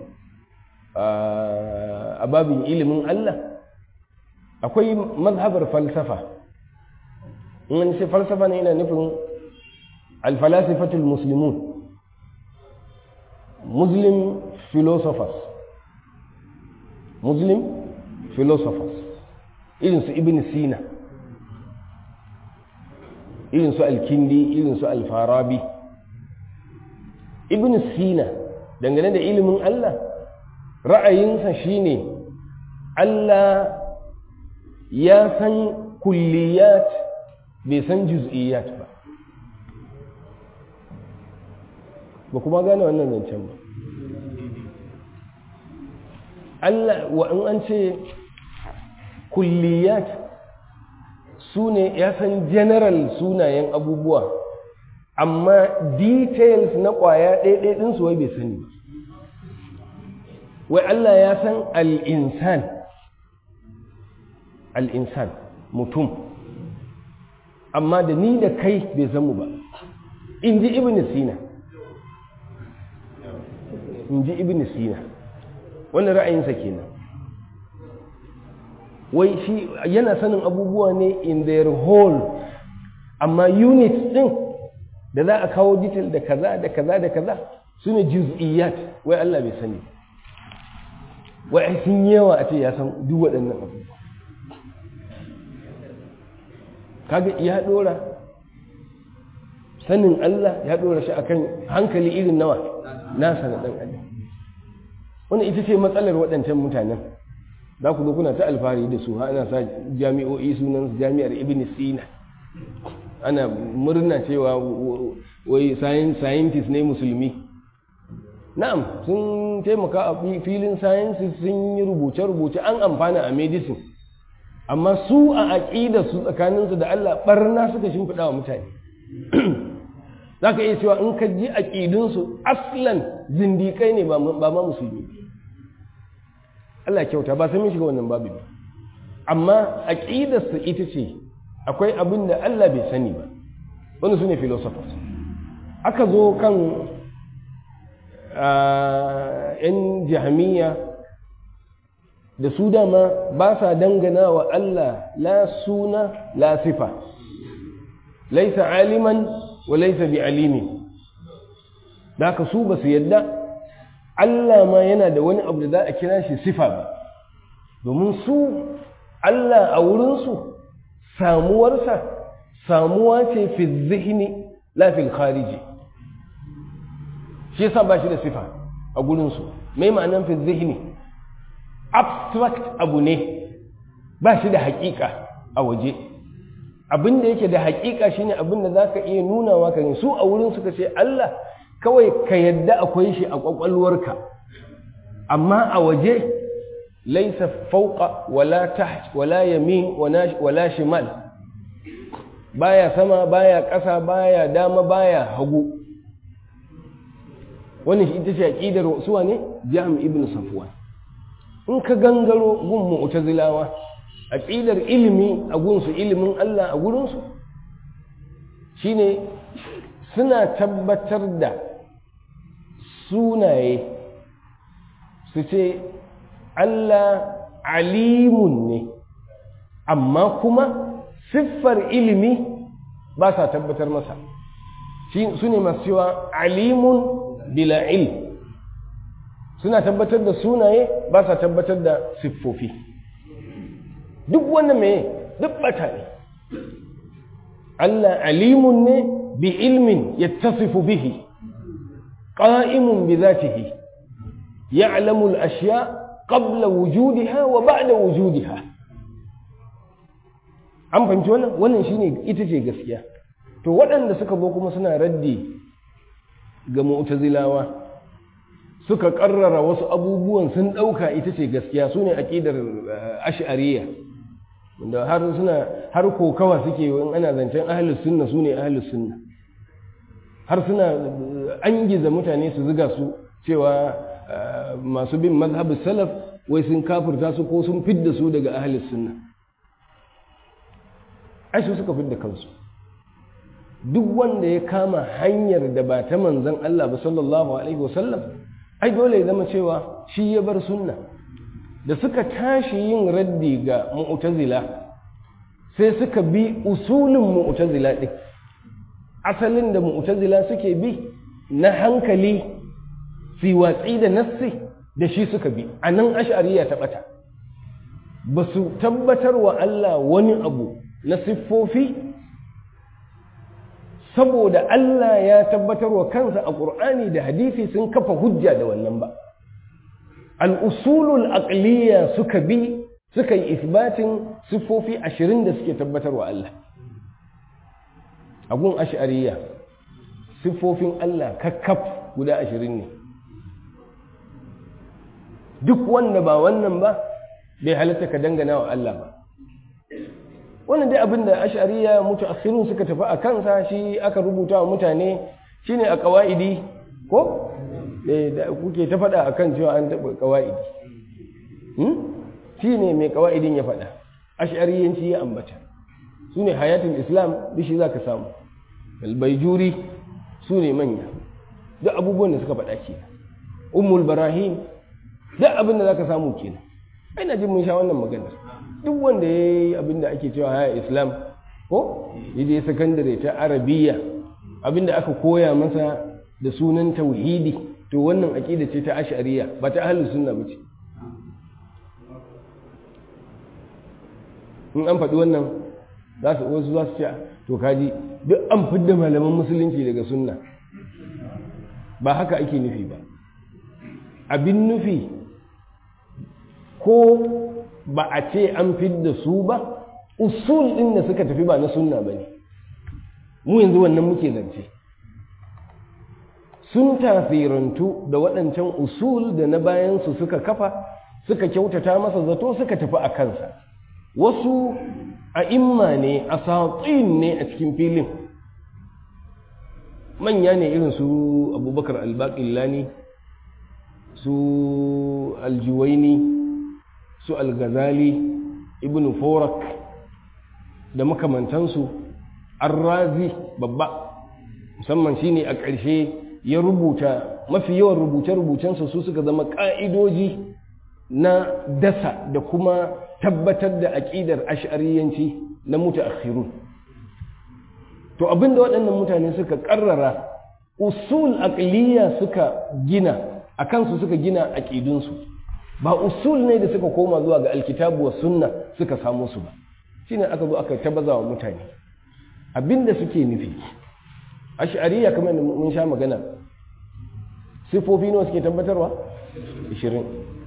a babin ilimin Allah akwai mazhabar falsafa in ce falsafa ne yana nufin alfalasifatul muslimun muslim philosophers muslim philosophers irinsu ibn sina irinsu alkindi irinsu alfarabi ibn sina dangane da ilimin Allah ra'ayinsa shine Allah ya san kulliyat bai san juz'iyat ba ba kuma gane wannan zancen ba Allah wa in an ce kulliyat su ne ya san general sunayen abubuwa amma details na ƙwaya ɗaiɗai ɗinsu wai bai sani ba wai Allah ya san al'insan al'insan mutum amma da ni da kai bai san mu ba in ji ibn sina in ji ibn sina wannan ra'ayinsa kenan wai shi yana sanin abubuwa ne in their whole amma units din da za a kawo detail da kaza da kaza da kaza su ne juz'iyat wai Allah bai sani wai ai sun yawa a ce ya san duk waɗannan abubuwa kaga ya dora sanin Allah ya dora shi akan hankali irin nawa nasa na ɗan adam wannan ita ce matsalar waɗancan mutanen za ku zo kuna ta alfahari da su ana sa jami'o'i sunan jami'ar ibn sina ana murna cewa wai scientist ne musulmi na'am sun taimaka a filin sciences sun yi rubuce-rubuce an amfana a medicine amma su a aƙida su tsakaninsu da Allah barna suka shimfiɗa wa mutane za ka iya cewa in ka ji aƙidunsu aslan zindiƙai ne ba ma musulmi Allah kyauta ba sai mun shiga wannan babu ba amma aƙidarsu ita ce akwai abin da Allah bai sani ba wani su ne philosophers aka zo kan ‘yan jahamiya da su dama ba sa dangana wa Allah la suna la sifa laisa aliman wa laisa bi alimi da ka su ba su yadda Allah ma yana da wani abu da za a kira shi sifa ba domin su Allah a wurinsu samuwarsa samuwa ce fi zihni la fil khariji shi yasa ba shi da sifa a gurinsu mai ma'anan fi zihni abstract abu ne ba shi da haƙiƙa a waje abin da yake da haƙiƙa shine abin da za ka iya nunawa ka su a wurin suka ce Allah kawai ka yadda akwai shi a ƙwaƙwalwarka amma a waje laisa fauqa wala taht wala yamin wala shimal baya sama baya ƙasa baya dama baya hagu wannan shi ita ce aqidar suwa ne Jam ibn Safwan in ka gangaro gun mu'tazilawa aqidar ilimi a gunsu ilimin Allah a gurin su shine suna tabbatar da sunaye su ce Allah alimun ne amma kuma siffar ilimi ba sa tabbatar masa su ne masu cewa alimun bila ilm suna tabbatar da sunaye ba sa tabbatar da siffofi duk wannan mai duk bata ne Allah alimun ne bi ilmin yattasifu bihi qa'imun bi zatihi ya'lamu al-ashya qabla wujudiha wa ba'da wujudiha an fahimci wannan wannan shine ita ce gaskiya to waɗanda suka zo kuma suna raddi ga mu'tazilawa suka karrara wasu abubuwan sun ɗauka ita ce gaskiya su ne aƙidar ash'ariya wanda har suna har kokawa suke in ana zancen ahlus sunna su ne ahlus sunna har suna an giza mutane su ziga su cewa masu bin mazhabin salaf wai sun kafirta su ko sun fidda su daga ahlus sunna ai su suka fidda kansu duk wanda ya kama hanyar da ba ta manzon Allah ba sallallahu alaihi wasallam ai dole ya zama cewa shi ya bar sunna da suka tashi yin raddi ga mu'tazila sai suka bi usulin mu'tazila din asalin da mu'tazila suke bi na hankali fi watsi da nassi da shi suka bi a nan ash'ariya ta bata ba su tabbatar wa Allah wani abu na siffofi saboda Allah ya tabbatar wa kansa a ƙur'ani da hadisi sun kafa hujja da wannan ba al'usulul aqliya suka bi suka yi isbatin siffofi ashirin da suke tabbatar wa Allah agun ash'ariya siffofin Allah kakkaf guda ashirin ne duk wanda ba wannan ba bai halatta ka dangana wa Allah ba wannan dai abin da ash'ariya mutaakhirun suka tafi a kansa shi aka rubuta wa mutane shine a qawaidi ko da kuke ta faɗa akan cewa an taɓa qawaidi hmm shine mai qawaidin ya faɗa ash'ariyanci ya ambata sune hayatul islam bishi zaka samu albayjuri sune manya duk abubuwan da suka faɗa kenan ummul barahim duk abin da zaka samu kenan ina jin mun sha wannan maganar duk wanda ya yi abin da ake cewa haya islam ko ya je sakandare ta arabiya abin da aka koya masa da sunan tauhidi to wannan aƙida ce ta ashariya ba ta ahlus sunna ba ce in an faɗi wannan za su wasu za su ce to kaji duk an fidda malaman musulunci daga sunna ba haka ake nufi ba abin nufi ko ba a ce an fidda su ba usul ɗin da suka tafi ba na sunna ba ne mu yanzu wannan muke zance sun tasirantu da waɗancan usul da na bayansu suka kafa suka kyautata masa zato suka tafi a kansa wasu a imma ne a satsin ne a cikin filin manya ne irin su abubakar albaƙillani su aljuwaini su algazali ibn forak da makamantansu arrazi babba musamman shine a ƙarshe ya rubuta mafi yawan rubuce-rubucensa su suka zama ƙa'idoji na dasa da kuma tabbatar da aƙidar ash'ariyanci na mutaakhirun to abinda waɗannan mutane suka ƙarrara usul aqliya suka gina a kansu suka gina aƙidunsu ba usul ne da suka koma zuwa ga alkitabu wa sunna suka samu su ba shine aka zo aka tabaza wa mutane abinda suke nufi ash'ariya kamar da mun sha magana sifofi nawa suke tabbatarwa 20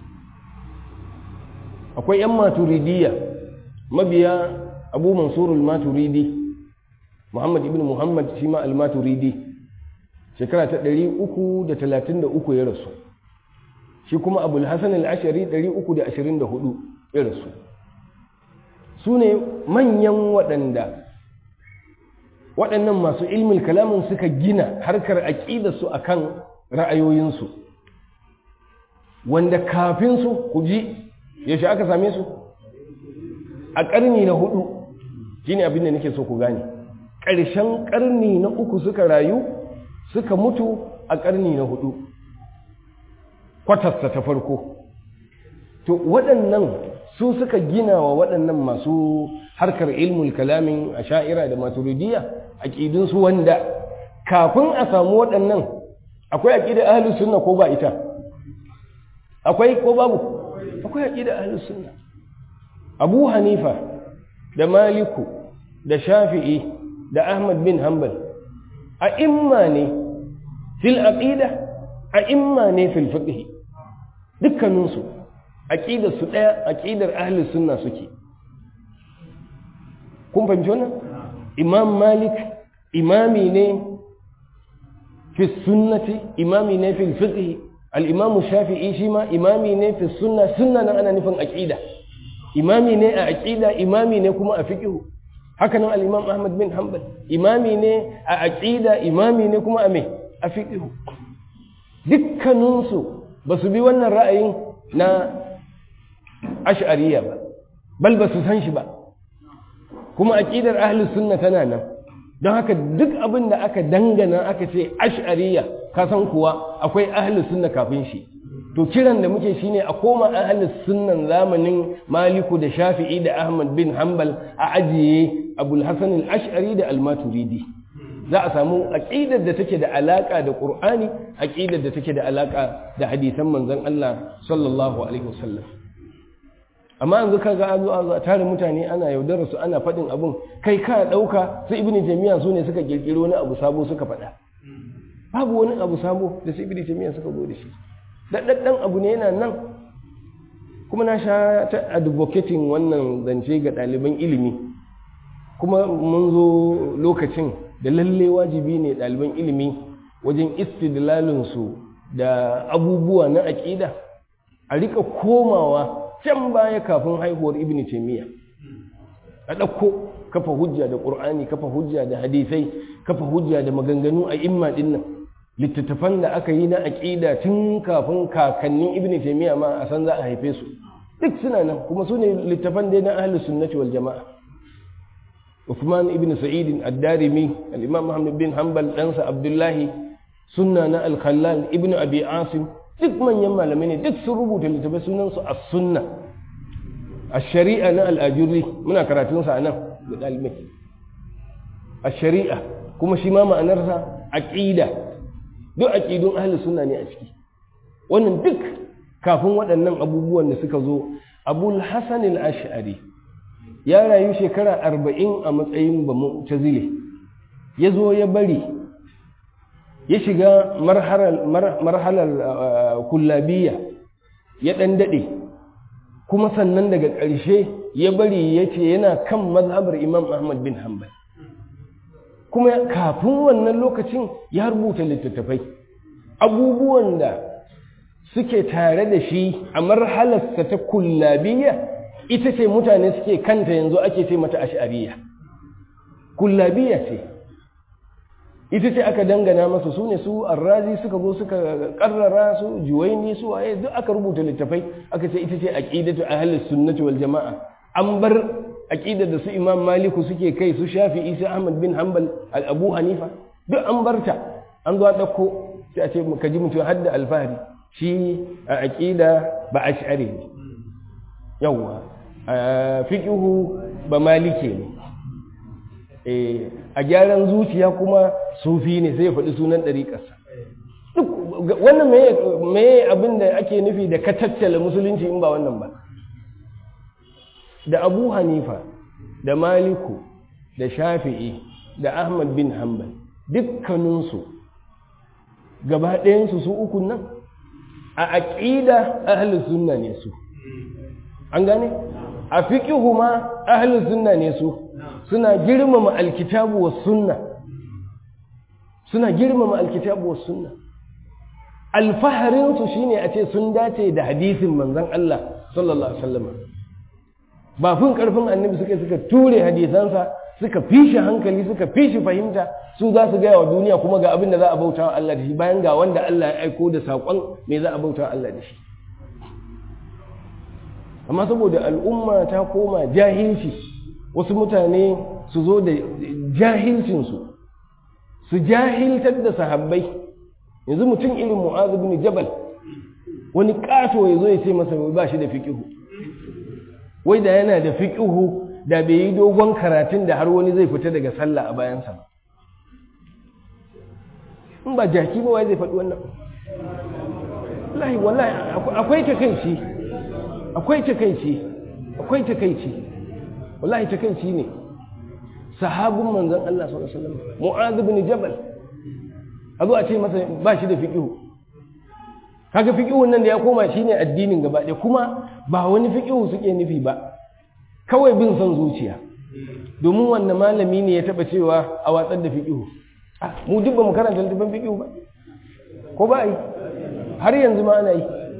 akwai yan maturidiyya mabiya abu mansurul maturidi muhammad ibn muhammad shi ma al-maturidi shekara ta 333 ya rasu shi kuma abul hasan al-ashari 324 ya rasu su ne manyan waɗanda waɗannan masu ilmin kalamin suka gina harkar aƙidarsu a kan ra'ayoyinsu wanda kafin su ku ji yaushe aka same su a ƙarni na hudu shi ne abin da nake so ku gane ƙarshen ƙarni na uku suka rayu suka mutu a ƙarni na hudu kwatarsa ta farko to waɗannan su suka gina wa waɗannan masu harkar ilmul kalamin a sha'ira da maturidiyya aƙidunsu wanda kafin a samu waɗannan akwai aƙida ahalus sunna ko ba ita akwai ko babu akwai aƙida ahalus sunna abu hanifa da maliku da shafi'i da ahmad bin hanbal a imma ne fil aqida a imma ne fil fiqh dukkaninsu aqidar su daya aqidar ahlus sunna suke kun fahimci wannan imam malik imami ne fi sunnati imami ne fil fiqh al-imam shafi'i shi ma imami ne fi sunna sunna nan ana nufin aqida imami ne a aqida imami ne kuma a fiqh haka nan al-imam ahmad bin hanbal imami ne a aqida imami ne kuma a me a fiqh dukkaninsu ba su bi wannan ra'ayin na ash'ariya ba bal ba su san shi ba kuma aqidar ahlus sunna tana nan don haka duk abin da aka dangana aka ce ash'ariya ka san kuwa akwai ahlus sunna kafin shi to kiran da muke shine a koma ahlus sunnan zamanin maliku da shafi'i da ahmad bin hanbal a ajiye abul hasan al-ash'ari da al-maturidi za a samu aqidar da take da alaka da qur'ani aqidar da take da alaka da hadisan manzon Allah sallallahu alaihi wasallam amma yanzu kaga an zo an zo a tare mutane ana yaudarar su ana faɗin abun kai ka ɗauka su ibnu jami'a su ne suka kirkiro wani abu sabo suka faɗa babu wani abu sabo da su ibnu jami'a suka zo da shi daɗaɗɗen abu ne yana nan kuma na sha ta advocating wannan zance ga ɗaliban ilimi kuma mun zo lokacin da lalle wajibi ne ɗaliban ilimi wajen istidlalinsu da abubuwa na aƙida a rika komawa can baya kafin haihuwar ibn taimiyya a ɗauko kafa hujja da ƙur'ani kafa hujja da hadisai kafa hujja da maganganu a imma ɗin nan littattafan da aka yi na aƙida tun kafin kakannin ibn taimiyya ma a san za a haife su duk suna nan kuma su ne littattafan dai na ahlus sunnati wal jama'a Uthman ibn Sa'id ad-Darimi al-Imam Muhammad bin Hanbal ɗansa Abdullahi sunna na al-Khallal ibn Abi Asim duk manyan malamai ne duk sun rubuta littafai sunan su as-sunna ash-shari'a na al-Ajurri muna karatun sa nan da dalibai ash-shari'a kuma shi ma ma'anarsa aqida duk aqidun ahli sunna ne a ciki wannan duk kafin waɗannan abubuwan da suka zo Abul Hasan al-Ash'ari ya rayu shekara arba'in a matsayin ba mu'tazile ya zo ya bari ya shiga marhalar kullabiya ya ɗan daɗe kuma sannan daga ƙarshe ya bari ya ce yana kan mazhabar imam ahmad bin hanbal kuma kafin wannan lokacin ya rubuta littattafai abubuwan da suke tare da shi a marhalarsa ta kullabiyya ita ce mutane suke kanta yanzu ake ce mata ash'ariyya kullabiyya ce ita ce aka dangana masa su ne su arrazi suka zo suka karrara su juwaini su waye duk aka rubuta littafai aka ce ita ce aqidatu ahlus sunnati wal jamaa an bar aqidar da su imam maliku suke kai su shafi'i su ahmad bin hanbal al abu hanifa duk an barta an zo dauko sai a ce ka ji mutum hadda alfahari shi a aqida ba ash'ari ne yawa fiqhu ba malike ne a gyaran zuciya kuma sufi ne sai ya faɗi sunan ɗariƙarsa wannan me abin da ake nufi da ka tattala musulunci in ba wannan ba da abu hanifa da maliku da shafi'i da ahmad bin hanbal dukkaninsu gaba ɗayansu su uku nan a aƙida ahalus sunna ne su an gane a fiƙihu ma ahalus sunna ne su suna girmama alkitabu wa sunna suna girmama alkitabu wa sunna alfaharinsu shine a ce sun dace da hadisin manzon Allah sallallahu alaihi wasallam ba fin karfin annabi suka suka ture hadisansa suka fishi hankali suka fishi fahimta su za su gaya wa duniya kuma ga abin da za a bauta wa Allah da shi bayan ga wanda Allah ya aiko da saƙon me za a bauta wa Allah da shi amma saboda al'umma ta koma jahilci wasu mutane su zo da jahilcinsu su jahiltar da sahabbai yanzu mutum irin mu'azu bin jabal wani ƙato ya zo ya ce masa ba shi da fiƙihu wai da yana da fiƙihu da bai yi dogon karatun da har wani zai fita daga sallah a bayansa ba in ba jaki ba wai zai faɗi wannan wallahi wallahi akwai takaici akwai takaici akwai takaici wallahi takaici ne sahabun manzon Allah sallallahu alaihi wasallam mu'adh bin jabal azo a ce masa ba shi da fiqhu kaga fiqhun nan da ya koma shine addinin gaba ɗaya kuma ba wani fiqhu suke nufi ba kawai bin son zuciya domin wannan malami ne ya taba cewa a watsar da fiqhu mu duk ba mu karanta littafin fiqhu ba ko ba yi har yanzu ma ana yi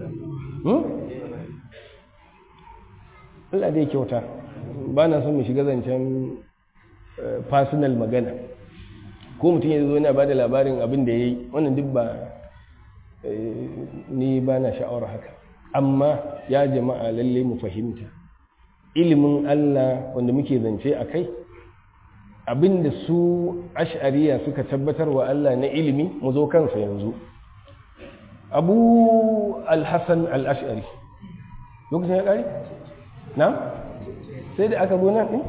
Allah dai kyauta ba na son mu shiga zancen personal magana ko mutum ya zo yana ba da labarin abin da ya yi wannan duk ba ni ba na sha'awar haka amma ya jama'a lalle mu fahimta ilimin Allah wanda muke zance a kai abinda su ash'ariya suka tabbatar wa Allah na ilimi mu zo kansa yanzu abu al-hassan al-ash'ari lokacin ya ƙari? na? sai da aka zo nan ɗin?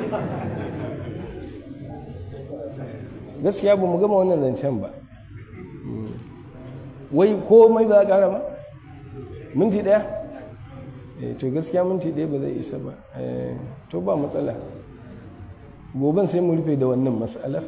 gaskiya ba mu gama wannan zancen ba wai komai ba a ƙara ba? minti ɗaya? to gaskiya minti ɗaya ba zai isa ba to ba matsala goben sai mu rufe da wannan matsalar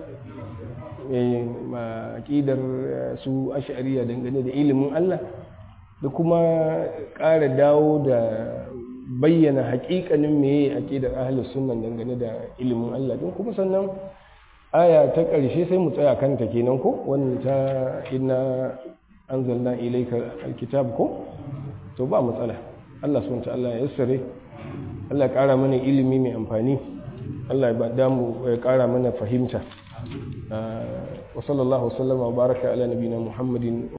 ma aƙidar su ashariya dangane da ilimin Allah da kuma ƙara dawo da bayyana haƙiƙanin meye aƙidar ahlus sunna dangane da ilimin Allah din kuma sannan aya ta ƙarshe sai mu tsaya kanta kenan ko wannan ta inna anzalna ilayka alkitab ko to ba matsala Allah subhanahu wa ta'ala ya yassare Allah ya ƙara mana ilimi mai amfani Allah ya damu ya ƙara mana fahimta wa sallallahu wasallama wa baraka ala nabina muhammadin